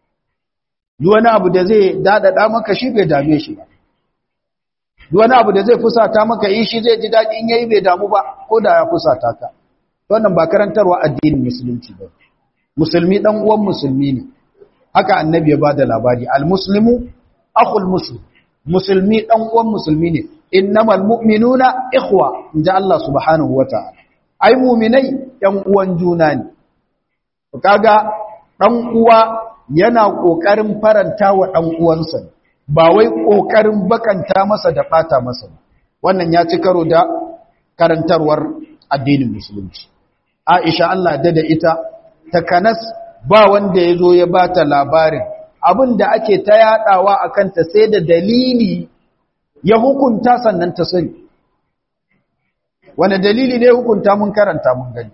Speaker 1: duk wani abu da zai daɗaɗa maka shi bai dame shi ba duk wani abu da zai fusata maka yi shi zai ji daɗi in yayi bai damu ba ko da ya fusata ka wannan ba karantarwa addinin musulunci ba musulmi dan uwan musulmi ne haka annabi ya bada labari almuslimu akhul muslim musulmi dan uwan musulmi ne innamal mu'minuna ikhwa inja Allah subhanahu wataala ai mu'minai yan uwan juna ne kaga dan uwa yana kokarin faranta wa dan uwansa ba wai kokarin bakanta masa da bata masa wannan ya ci karo da karantarwar addinin musulunci Aisha Allah da da ita takanas ba wanda ya zo ya ba ta labarin abin da ake ta yaɗawa a kanta sai da dalili ya hukunta sannan ta sani wane dalili ne hukunta mun karanta mun gani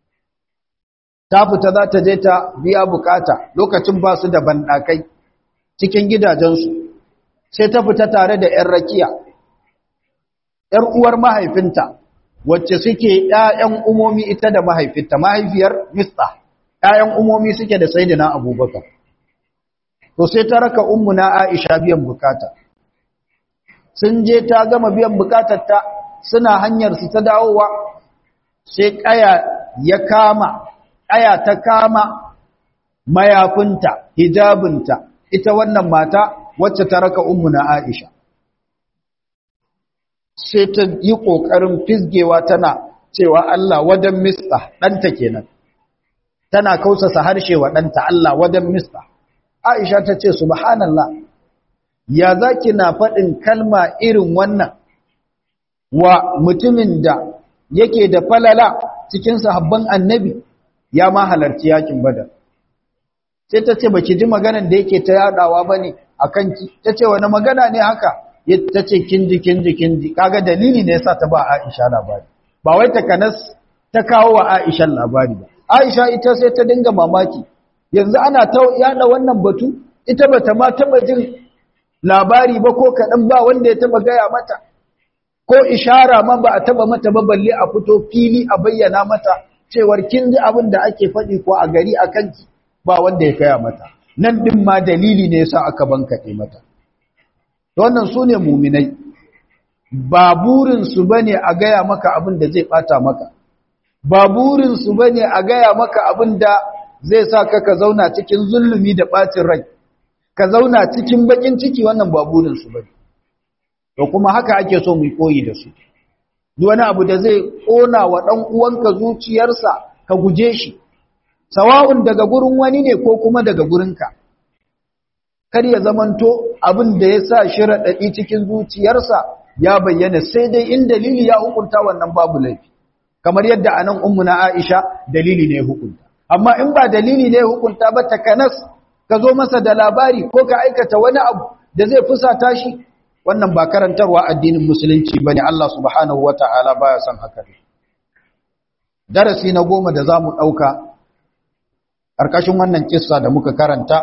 Speaker 1: ta fita za ta je ta biya bukata lokacin ba su da banɗakai cikin gidajensu sai ta fita tare da ‘yan rakiya ‘yar uwar mahaifinta wacce suke ‘ya'yan umomi ita da mahaifinta mahaifiyar mista ‘ya'yan umomi suke da saidina abubakar. To sai ta raka na Aisha biyan bukata. Sun je ta gama biyan bukatar ta suna hanyar su ta dawowa sai kaya ya kama kaya ta kama mayafinta hijabinta ita wannan mata wacce ta raka ummu na Aisha sai ta yi kokarin fisgewa tana cewa Allah wadan mista danta kenan tana kausasa harshe wa danta Allah wadan mista Aisha ta ce subhanallah ya zaki na faɗin kalma irin wannan wa mutumin da yake da falala cikin sahabban annabi ya ma halarci yakin badar sai ta ce baki ji maganan da yake ta yadawa bane akan ki ta ce wani magana ne haka ta ce kinji kinji kinji kaga dalili ne yasa ta ba Aisha labari ba wai ta kanas ta kawo wa Aisha labari ba Aisha ita sai ta dinga mamaki yanzu ana ta yada wannan batu ita bata ma taba jin labari ba ko kadan ba wanda ya taba gaya mata ko ishara ma ba a taba mata ba balle a fito fili a bayyana mata cewar kin ji abin da ake faɗi ko a gari a kanki ba wanda ya kaya mata nan din ma dalili ne yasa aka bankaɗe mata wannan su ne muminai ba burinsu ba ne a gaya maka abin da zai ɓata maka ba burinsu ba ne a gaya maka abin da zai sa ka ka zauna cikin zulumi da ɓacin rai ka zauna cikin baƙin ciki wannan ba burinsu ba ne to kuma haka ake so mu koyi da su wani abu da zai ƙona wa ɗan uwanka zuciyarsa ka guje shi sawa'un daga gurin wani ne ko kuma daga gurinka kar ya zamanto abin da ya sa shi raɗaɗi cikin zuciyarsa ya bayyana sai dai in dalili ya hukunta wannan babu laifi kamar yadda anan ummuna Aisha dalili ne hukunta amma in ba dalili ne hukunta ba takanas ka zo masa da labari ko ka aikata wani abu da zai fusata shi wannan ba karantarwa addinin musulunci bane Allah subhanahu wataala baya son haka darasi na goma da zamu dauka karkashin wannan kissa da muka karanta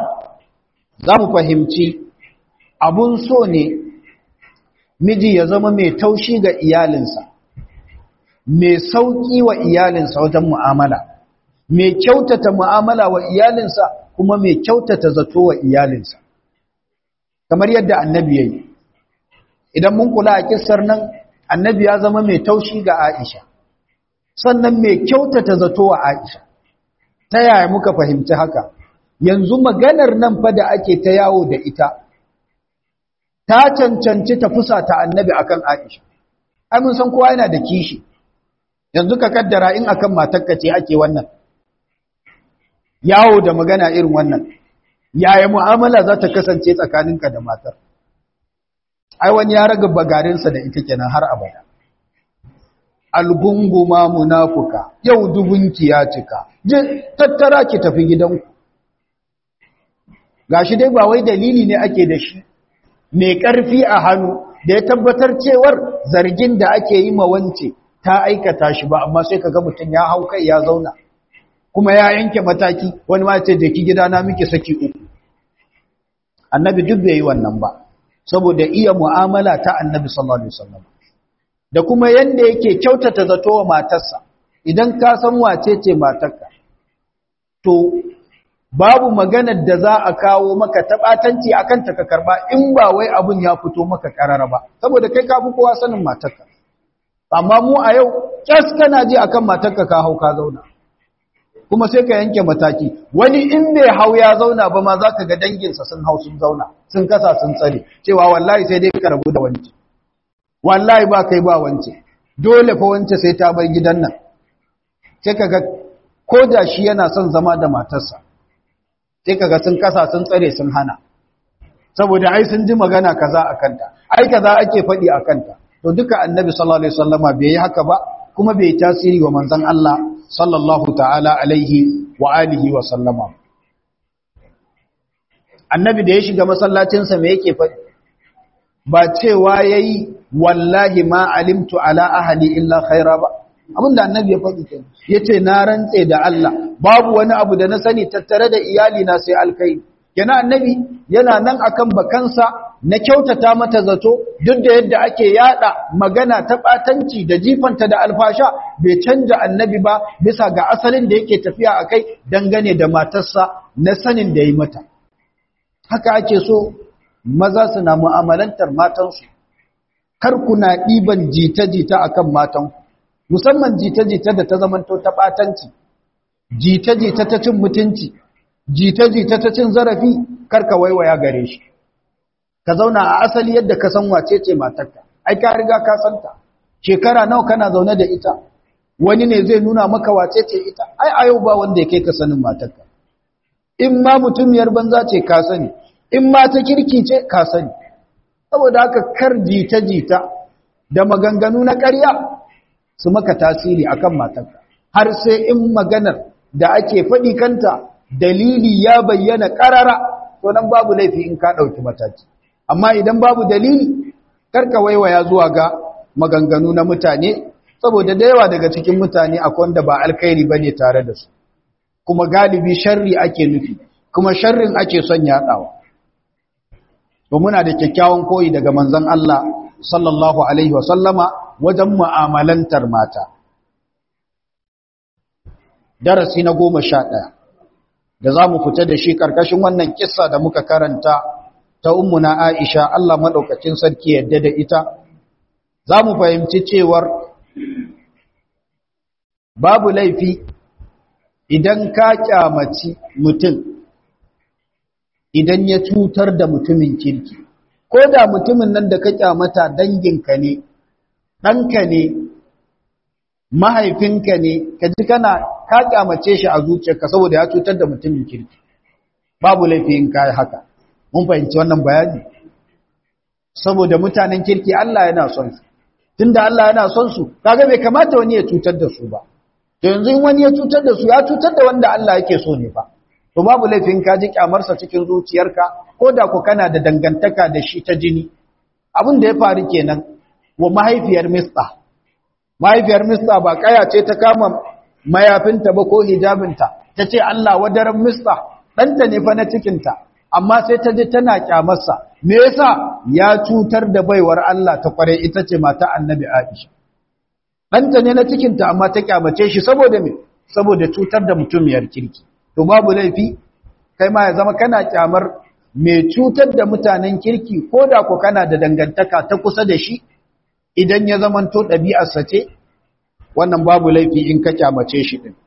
Speaker 1: zamu fahimci abun so ne miji ya zama mai taushi ga iyalinsa mai sauki wa iyalinsa wajen mu'amala mai kyautata mu'amala wa iyalinsa kuma mai kyautata zato wa iyalinsa kamar yadda annabi yayi idan mun kula a kissar nan annabi ya zama mai taushi ga Aisha sannan mai kyautata zato wa Aisha ta yaya muka fahimci haka yanzu maganar nan fa da ake ta yawo da ita ta cancanci ta fusata annabi akan Aisha ai mun san kowa yana da kishi yanzu ka kaddara in akan matarka ce ake wannan yawo da magana irin wannan yaya mu'amala za ta kasance tsakaninka da matar ai wani ya raga bagarinsa da ita kenan har abada algunguma munafuka yau dubunki ya cika je tattara ki tafi gidanku gashi dai ba wai dalili ne ake da shi mai ƙarfi a hannu da ya tabbatar cewar zargin da ake yi ma wance ta aikata shi ba amma sai kaga mutum ya hau kai ya zauna kuma ya yanke mataki wani ma ce da ki gidana miki saki uku annabi duk bai yi wannan ba saboda iya mu'amala ta annabi sallallahu alaihi wasallam da kuma yanda yake kyautata zato wa matarsa idan ka san wace ce matarka to babu maganar da za a kawo maka tabatanci akan ta ka karba in ba wai abun ya fito maka karara ba saboda kai ka fi kowa sanin matarka amma mu a yau kyas kana ji akan matarka ka hau ka zauna kuma sai ka yanke mataki wani in bai hau ya zauna ba ma zaka ga danginsa sun hau sun zauna sun kasa sun tsare cewa wallahi sai dai ka rabu da wance wallahi ba kai ba wance dole fa wance sai ta bar gidan nan sai kaga ko da shi yana son zama da matarsa sai kaga sun kasa sun tsare sun hana saboda ai sun ji magana kaza a kanta ai kaza ake faɗi a kanta to duka annabi sallallahu alaihi wasallama bai yi haka ba kuma bai tasiri wa manzon Allah sallallahu ta'ala alaihi wa alihi wa sallama annabi da ya shiga masallacinsa me yake faɗi ba cewa yayi wallahi ma alimtu ala ahli illa khaira ba abinda annabi ya faɗi kenan yace na rantse da Allah babu wani abu da na sani tattare da iyali na sai alkai yana annabi yana nan akan bakansa na kyautata mata zato duk da yadda ake yada magana ta batanci da jifanta da alfasha bai canja annabi ba bisa ga asalin da yake tafiya akai dangane da matarsa na sanin da yi mata haka ake so maza su na mu'amalantar matansu kar ku na ɗiban jita-jita akan matanku musamman jita-jita da ta zamanto ta ɓatanci jita-jita ta cin mutunci jita-jita ta cin zarafi karka waiwaya gare shi ka zauna a asali yadda ka san wace ce matarka ai ka riga ka santa shekara nawa kana zaune da ita wani ne zai nuna maka wace ce ita ai a yau ba wanda ya kai ka sanin matarka in ma mutumiyar banza ce ka sani in ma ta kirki ce ka sani saboda haka kar jita-jita da maganganu na ƙarya su maka tasiri akan matarka har sai in maganar da ake faɗi kanta dalili ya bayyana ƙarara to nan babu laifi in ka ɗauki mataki amma idan babu dalili karka waiwaya zuwa ga maganganu na mutane saboda da yawa daga cikin mutane akwai wanda ba alkhairi bane tare da su kuma galibi sharri ake nufi kuma sharrin ake son yaɗawa to muna da kyakkyawan koyi daga manzon Allah sallallahu alaihi wasallama wajen mu'amalantar mata darasi na goma sha ɗaya da za mu fita da shi ƙarƙashin wannan kissa da muka karanta ta ummuna Aisha Allah maɗaukacin sarki yadda da ita za mu fahimci cewar babu laifi idan ka kyamaci mutum idan ya cutar da mutumin kirki ko da mutumin nan da ka kyamata danginka ne ɗanka ne mahaifinka ne ka ji kana ka kyamace shi a zuciyarka saboda ya cutar da mutumin kirki babu laifi in kai haka mun fahimci wannan bayani saboda mutanen kirki Allah yana son su tunda Allah yana son su kaga bai kamata wani ya cutar da su ba to yanzu in wani ya cutar da su ya cutar da wanda Allah yake so ne fa to babu laifin ka ji kyamarsa cikin zuciyarka ko da ku kana da dangantaka da shi ta jini abin da ya faru kenan wa mahaifiyar Mista mahaifiyar Mista ba kaya ce ta kama mayafinta ba ko hijabinta ta ce Allah wadaran Mista ɗanta ne fa na cikinta amma sai ta je tana kyamarsa me yasa ya cutar da baiwar Allah ta kware ita ce mata annabi Aisha ɗanta ne na cikinta amma ta kyamace shi saboda me saboda cutar da mutumiyar kirki to babu laifi kai ma ya zama kana kyamar mai cutar da mutanen kirki ko da ko kana da dangantaka ta kusa da shi idan ya zamanto ɗabi'arsa ce wannan babu laifi in ka kyamace shi ɗin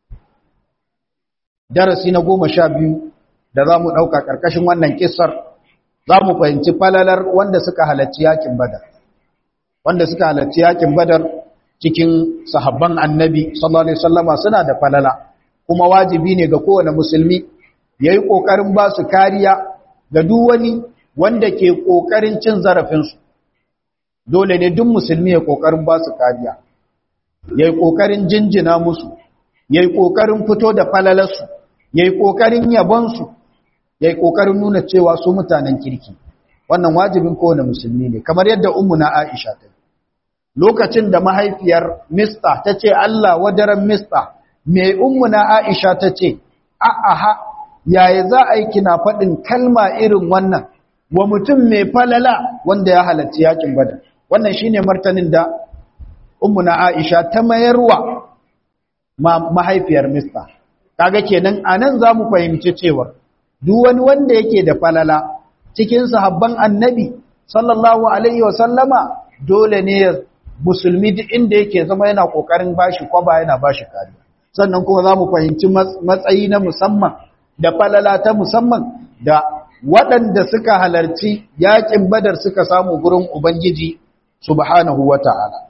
Speaker 1: darasi na goma sha biyu da za mu ɗauka ƙarƙashin wannan ƙisar za mu fahimci falalar wanda suka halarci yakin badar wanda suka halarci yakin badar cikin sahabban annabi sallallahu alaihi wasallama suna da falala kuma wajibi ne ga kowane musulmi ya yi ƙoƙarin ba su kariya ga duk wani wanda ke ƙoƙarin cin zarafinsu dole ne duk musulmi ya ƙoƙarin ba su kariya ya yi ƙoƙarin jinjina musu ya yi ƙoƙarin fito da falalarsu ya yi ƙoƙarin yabonsu ya yi ƙoƙarin nuna cewa su mutanen kirki wannan wajibin kowane musulmi ne kamar yadda na aisha ta lokacin da mahaifiyar mista ta ce allah wadaran mista mai na aisha ta ce a'aha yaya za a yi kina faɗin kalma irin wannan wa mutum mai falala wanda ya halarci yakin badar wannan shine martanin da na aisha ta mayarwa mahaifiyar mista kaga kenan anan zamu fahimci cewa duk wani wanda yake da falala cikin sahabban annabi sallallahu alaihi wasallama dole ne musulmi duk inda yake zama yana kokarin bashi kwaba yana bashi kariya sannan kuma zamu fahimci matsayi na musamman da falala ta musamman da waɗanda suka halarci yakin badar suka samu gurin ubangiji subhanahu wata'ala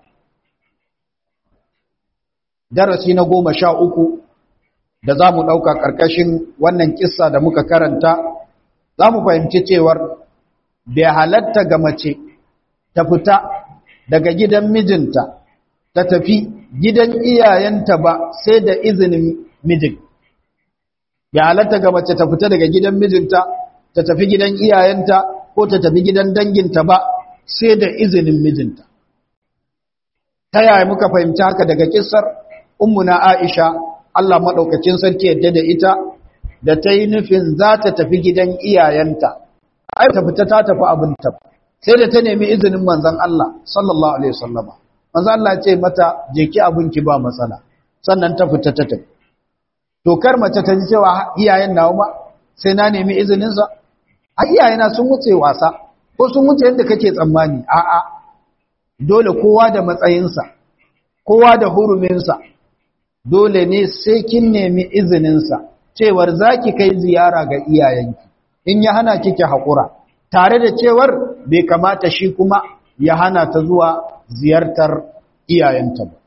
Speaker 1: darasi na goma sha uku da za mu ɗauka ƙarƙashin wannan ƙissa da muka karanta za mu fahimci cewar bai halatta ga mace ta fita daga gidan mijinta ta tafi gidan iyayenta ba sai da izinin mijin bai halatta ga mace ta fita daga gidan mijinta ta tafi gidan iyayenta ko ta tafi gidan danginta ba sai da izinin mijinta ta yaya muka fahimci haka daga kissar ummuna Aisha Allah maɗaukacin sarki yadda da ita da ta yi nufin za ta tafi gidan iyayenta, ai ta fita ta tafi abinta, sai da ta nemi izinin manzan Allah, sallallahu Alaihi wasallama. Manzan Allah ce mata, je ki abinki ba matsala, sannan ta fita ta tafi. Tokar mace ta ji cewa iyayen nawa ma, sai na nemi izininsa? A iyayena sun wuce wasa, ko sun wuce yadda kake tsammani, a'a, dole kowa da matsayinsa. kowa da huruminsa dole ne sai kin nemi izininsa cewar za ki kai ziyara ga iyayenki in ya hana kike haƙura tare da cewar bai kamata shi kuma ya hana ta zuwa ziyartar iyayenta ba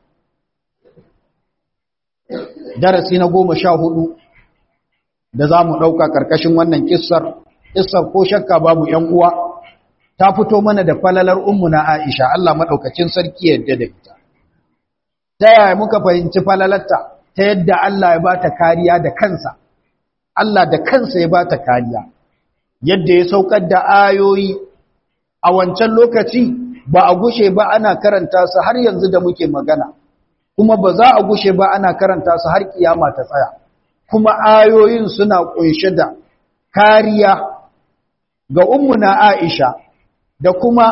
Speaker 1: darasi na goma sha hudu da za mu ɗauka ƙarƙashin wannan kissar kissar ko shakka babu ‘yan uwa ta fito mana da falalar ummu na aisha Allah maɗaukacin sarki yadda da ita ta yaya muka fahimci falalarta ta yadda Allah ya ba ta kariya da kansa Allah da kansa ya ba ta kariya yadda ya saukar da ayoyi a wancan lokaci ba a gushe ba ana karanta su har yanzu da muke magana kuma ba za a gushe ba ana karanta su har kiyama ta tsaya kuma ayoyin suna kunshe da kariya ga ummuna Aisha da kuma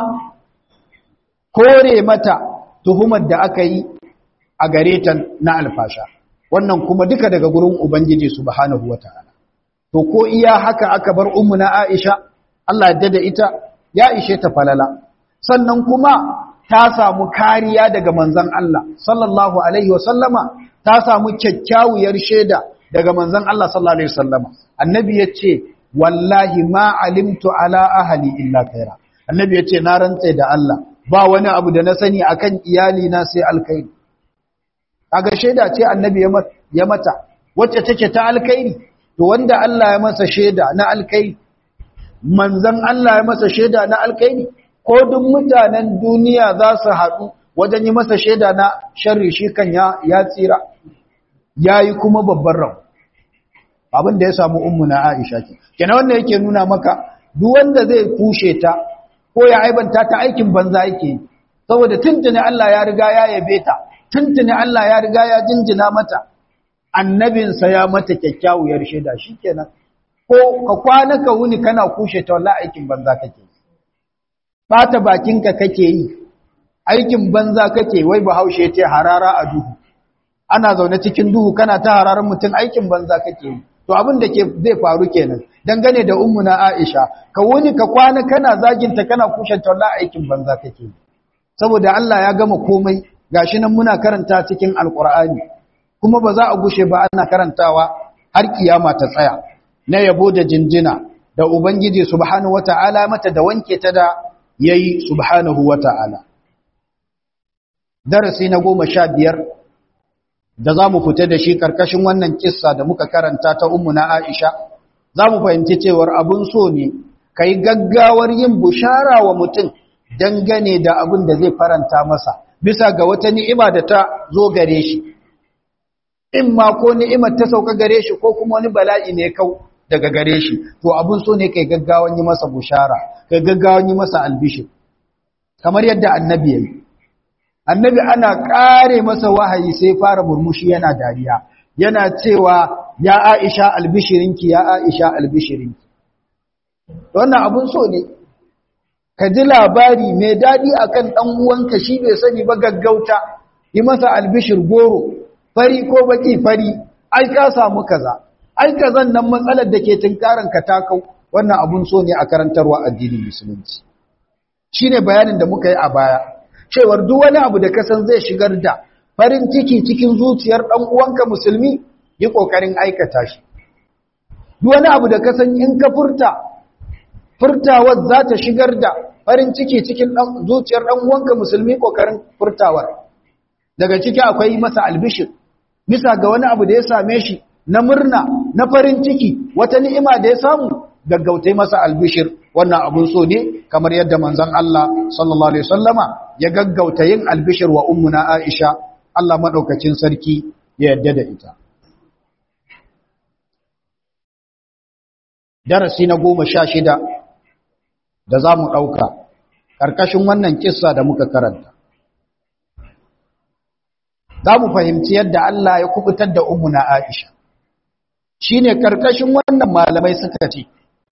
Speaker 1: kore mata tuhumar da aka yi a gare ta na alfasha wannan kuma duka daga gurin ubangiji subhanahu wataala to ko iya haka aka bar ummuna Aisha Allah ya da ita ya ishe ta falala sannan kuma ta samu kariya daga manzon Allah sallallahu alaihi wasallama ta samu kyakkyawar shaida daga manzon Allah sallallahu alaihi wasallama annabi yace wallahi ma alimtu ala ahli illa khaira annabi yace na rantse da Allah ba wani abu da na sani akan iyali na sai alkhairi kaga shaida ce annabi ya mata wacce take ta alkhairi to wanda Allah ya masa shaida na alkhairi manzon Allah ya masa shaida na alkhairi ko duk mutanen duniya za su haɗu wajen yi masa shaida na sharri shi kan ya ya tsira yayi kuma babban rawa abin da ya samu ummu na Aisha ke kenan wannan yake nuna maka duk wanda zai kushe ta ko ya aibanta ta aikin banza yake saboda tuntuni Allah ya riga ya yabe ta tuntuni Allah ya riga ya jinjina mata annabinsa ya mata kyakkyawar shaida shikenan ko ka kwana ka wuni kana kushe ta wallahi aikin banza kake bata bakinka kake yi aikin banza kake wai bahaushe ce harara a duhu ana zaune cikin duhu kana ta hararar mutum aikin banza kake yi to abin da ke zai faru kenan dangane da ummuna Aisha ka wuni ka kwana kana zaginta kana kushe ta wallahi aikin banza kake yi saboda Allah ya gama komai gashi nan muna karanta cikin alkur'ani kuma ba za a gushe ba ana karantawa har kiyama ta tsaya na yabo da jinjina da ubangiji subhanahu wata'ala mata da wanke ta da yayi subhanahu wata'ala darasi na goma sha biyar da za mu fita da shi karkashin wannan kissa da muka karanta ta ummu na aisha za mu fahimci cewar abun so ne ka yi gaggawar yin bushara wa mutum dangane da abin da zai faranta masa bisa ga wata ni'ima da ta zo gare shi in ma ko ni'imar ta sauka gare shi ko kuma wani bala'i ne kau daga gare shi to abun so ne kai gaggawan yi masa bushara kai gaggawan yi masa albishir kamar yadda annabi yayi annabi ana kare masa wahayi sai fara murmushi yana dariya yana cewa ya Aisha albishirinki ya Aisha albishirinki wannan abun so ne ka ji labari mai daɗi akan ɗan uwanka shi bai sani ba gaggauta yi masa albishir goro fari ko baki fari ai ka samu kaza ai kazan nan matsalar da ke tunkaran ka ta kau wannan abun so ne a karantarwa addinin musulunci shine bayanin da muka yi a baya cewar duk wani abu da ka san zai shigar da farin ciki cikin zuciyar ɗan uwanka musulmi yi kokarin aikata shi duk wani abu da ka san in ka furta furtawar za ta shigar da farin ciki cikin zuciyar ɗan uwanka musulmi ƙoƙarin furtawar daga ciki akwai masa albishir bisa ga wani abu da ya same shi na murna na farin ciki wata ni'ima da ya samu gaggautai masa albishir wannan abun so ne kamar yadda manzon Allah sallallahu alaihi wasallama ya gaggauta yin albishir wa ummuna Aisha Allah madaukakin sarki ya yarda da ita darasi na goma sha shida da za mu ɗauka ƙarƙashin wannan kissa da muka karanta. Za mu fahimci yadda Allah ya kubutar da na Aisha. Shi ne ƙarƙashin wannan malamai suka ce,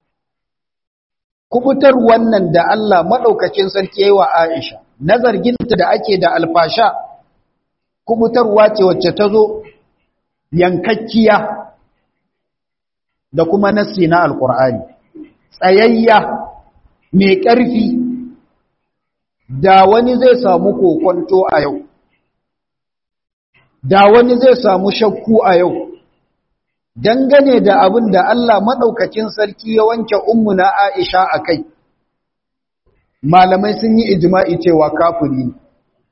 Speaker 1: Kubutar wannan da Allah maɗaukakin sarki yi wa Aisha, na zarginta da ake da alfasha, kubutarwa ce wacce ta zo yankakkiya da kuma nassi na Alƙur'ani, tsayayya mai ƙarfi da wani zai samu kokonto a yau da wani zai samu shakku a yau dangane da abin da Allah maɗaukakin sarki ya wanke ummuna Aisha a kai malamai sun yi ijma'i cewa kafiri ne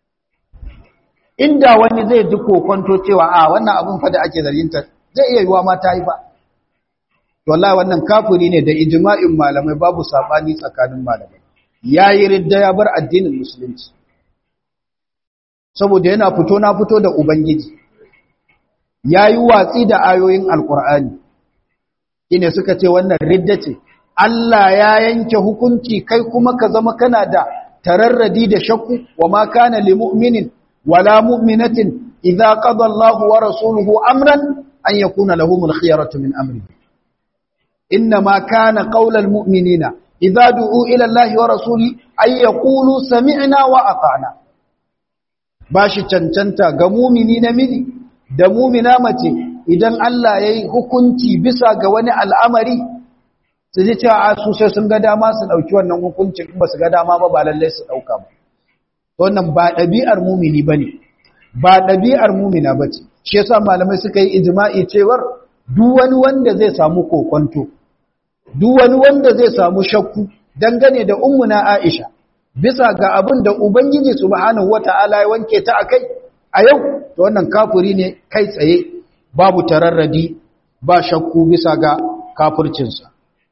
Speaker 1: inda wani zai ji kokonto cewa a wannan abin fa da ake zarginta zai iya yiwa mata yi ba wallahi wannan kafiri ne da ijma'in malamai babu sabani tsakanin malamai yayi ridda ya bar addinin musulunci saboda yana fito na fito da ubangiji yayi watsi da ayoyin alqur'ani ine suka ce wannan ridda ce Allah ya yanke hukunci kai kuma ka zama kana da tararradi da shakku wa ma kana lil mu'minin wala mu'minatin idza qada Allahu wa rasuluhu amran an yakuna lahumul khiyaratu min amrihi إنما كان قول المؤمنين إذا دعوا إلى الله ورسوله أن يقولوا سمعنا وأطعنا bashi cancanta ga mumini namiji da mumina mace idan Allah ya yi hukunci bisa ga wani al'amari su ji cewa a su sai sun ga dama su ɗauki wannan hukuncin ba su ga dama ba ba lallai su ɗauka ba wannan ba ɗabi'ar mumini ba ne ba ɗabi'ar mumina ba ce shi yasa malamai suka yi ijima'i cewar duk wani wanda zai samu kokonto duk wani wanda zai samu shakku dangane da ummuna Aisha bisa ga abin da ubangiji subhanahu wataala ya wanke ta akai a yau to wannan kafiri ne kai tsaye babu tararradi ba shakku bisa ga kafircinsa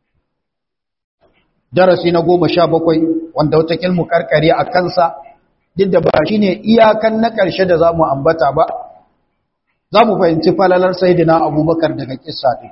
Speaker 1: darasi na goma sha bakwai wanda wata kilmu karkare a kansa duk da ba shine iyakan na ƙarshe da za mu ambata ba za mu fahimci falalar sayidina abubakar daga kissa ɗin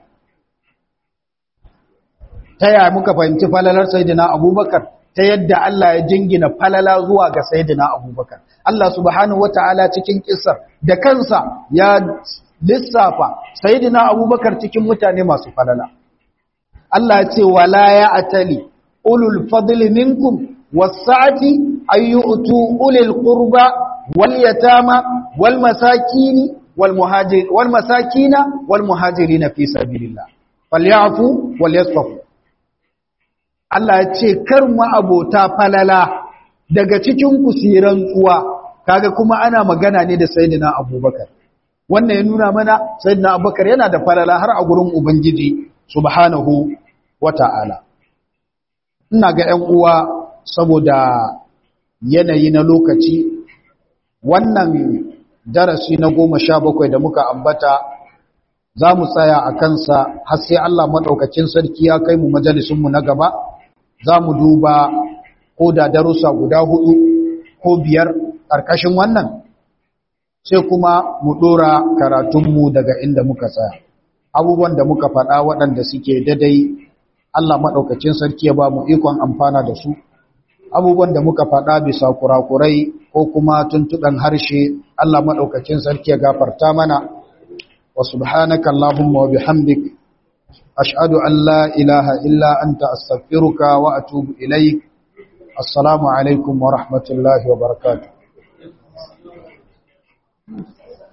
Speaker 1: ta yaya muka fahimci falalar sayidina abubakar ta yadda Allah ya jingina falala zuwa ga sayidina abubakar Allah subhanahu wata'ala cikin kissar da kansa ya lissafa sayidina abubakar cikin mutane masu falala Allah ya ce wala ya atali ulul fadli minkum was-sa'ati ayyutu ulil qurba wal yatama wal masakin والمهاجر والمساكين والمهاجرين في سبيل الله فليعفوا وليصفحوا Allah ya ce kar mu abota falala daga cikin kusiran tsuwa kaga kuma ana magana ne da sayyidina Abubakar wannan ya nuna mana sayyidina Abubakar yana da falala har a gurin ubangiji subhanahu wata'ala ina ga 'yan uwa saboda yanayi na lokaci wannan darasi na goma sha bakwai da muka ambata za mu tsaya a kansa har sai Allah maɗaukacin sarki ya kai mu majalisunmu na gaba za mu duba ko da darussa guda hudu ko biyar ƙarƙashin wannan sai kuma mu ɗora karatunmu daga inda muka tsaya abubuwan da muka faɗa waɗanda suke dadai Allah maɗaukacin sarki ya ba mu ikon amfana da su abubuwan da muka faɗa bisa kurakurai ko kuma tuntuɗan harshe Allah maɗaukacin sarki ya gafarta mana wa subhanaka Allahumma wa bihamdik ashhadu an la ilaha illa anta astaghfiruka wa atubu ilaik assalamu alaikum wa rahmatullahi wa barakatuh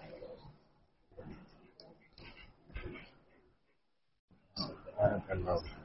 Speaker 1: barakallahu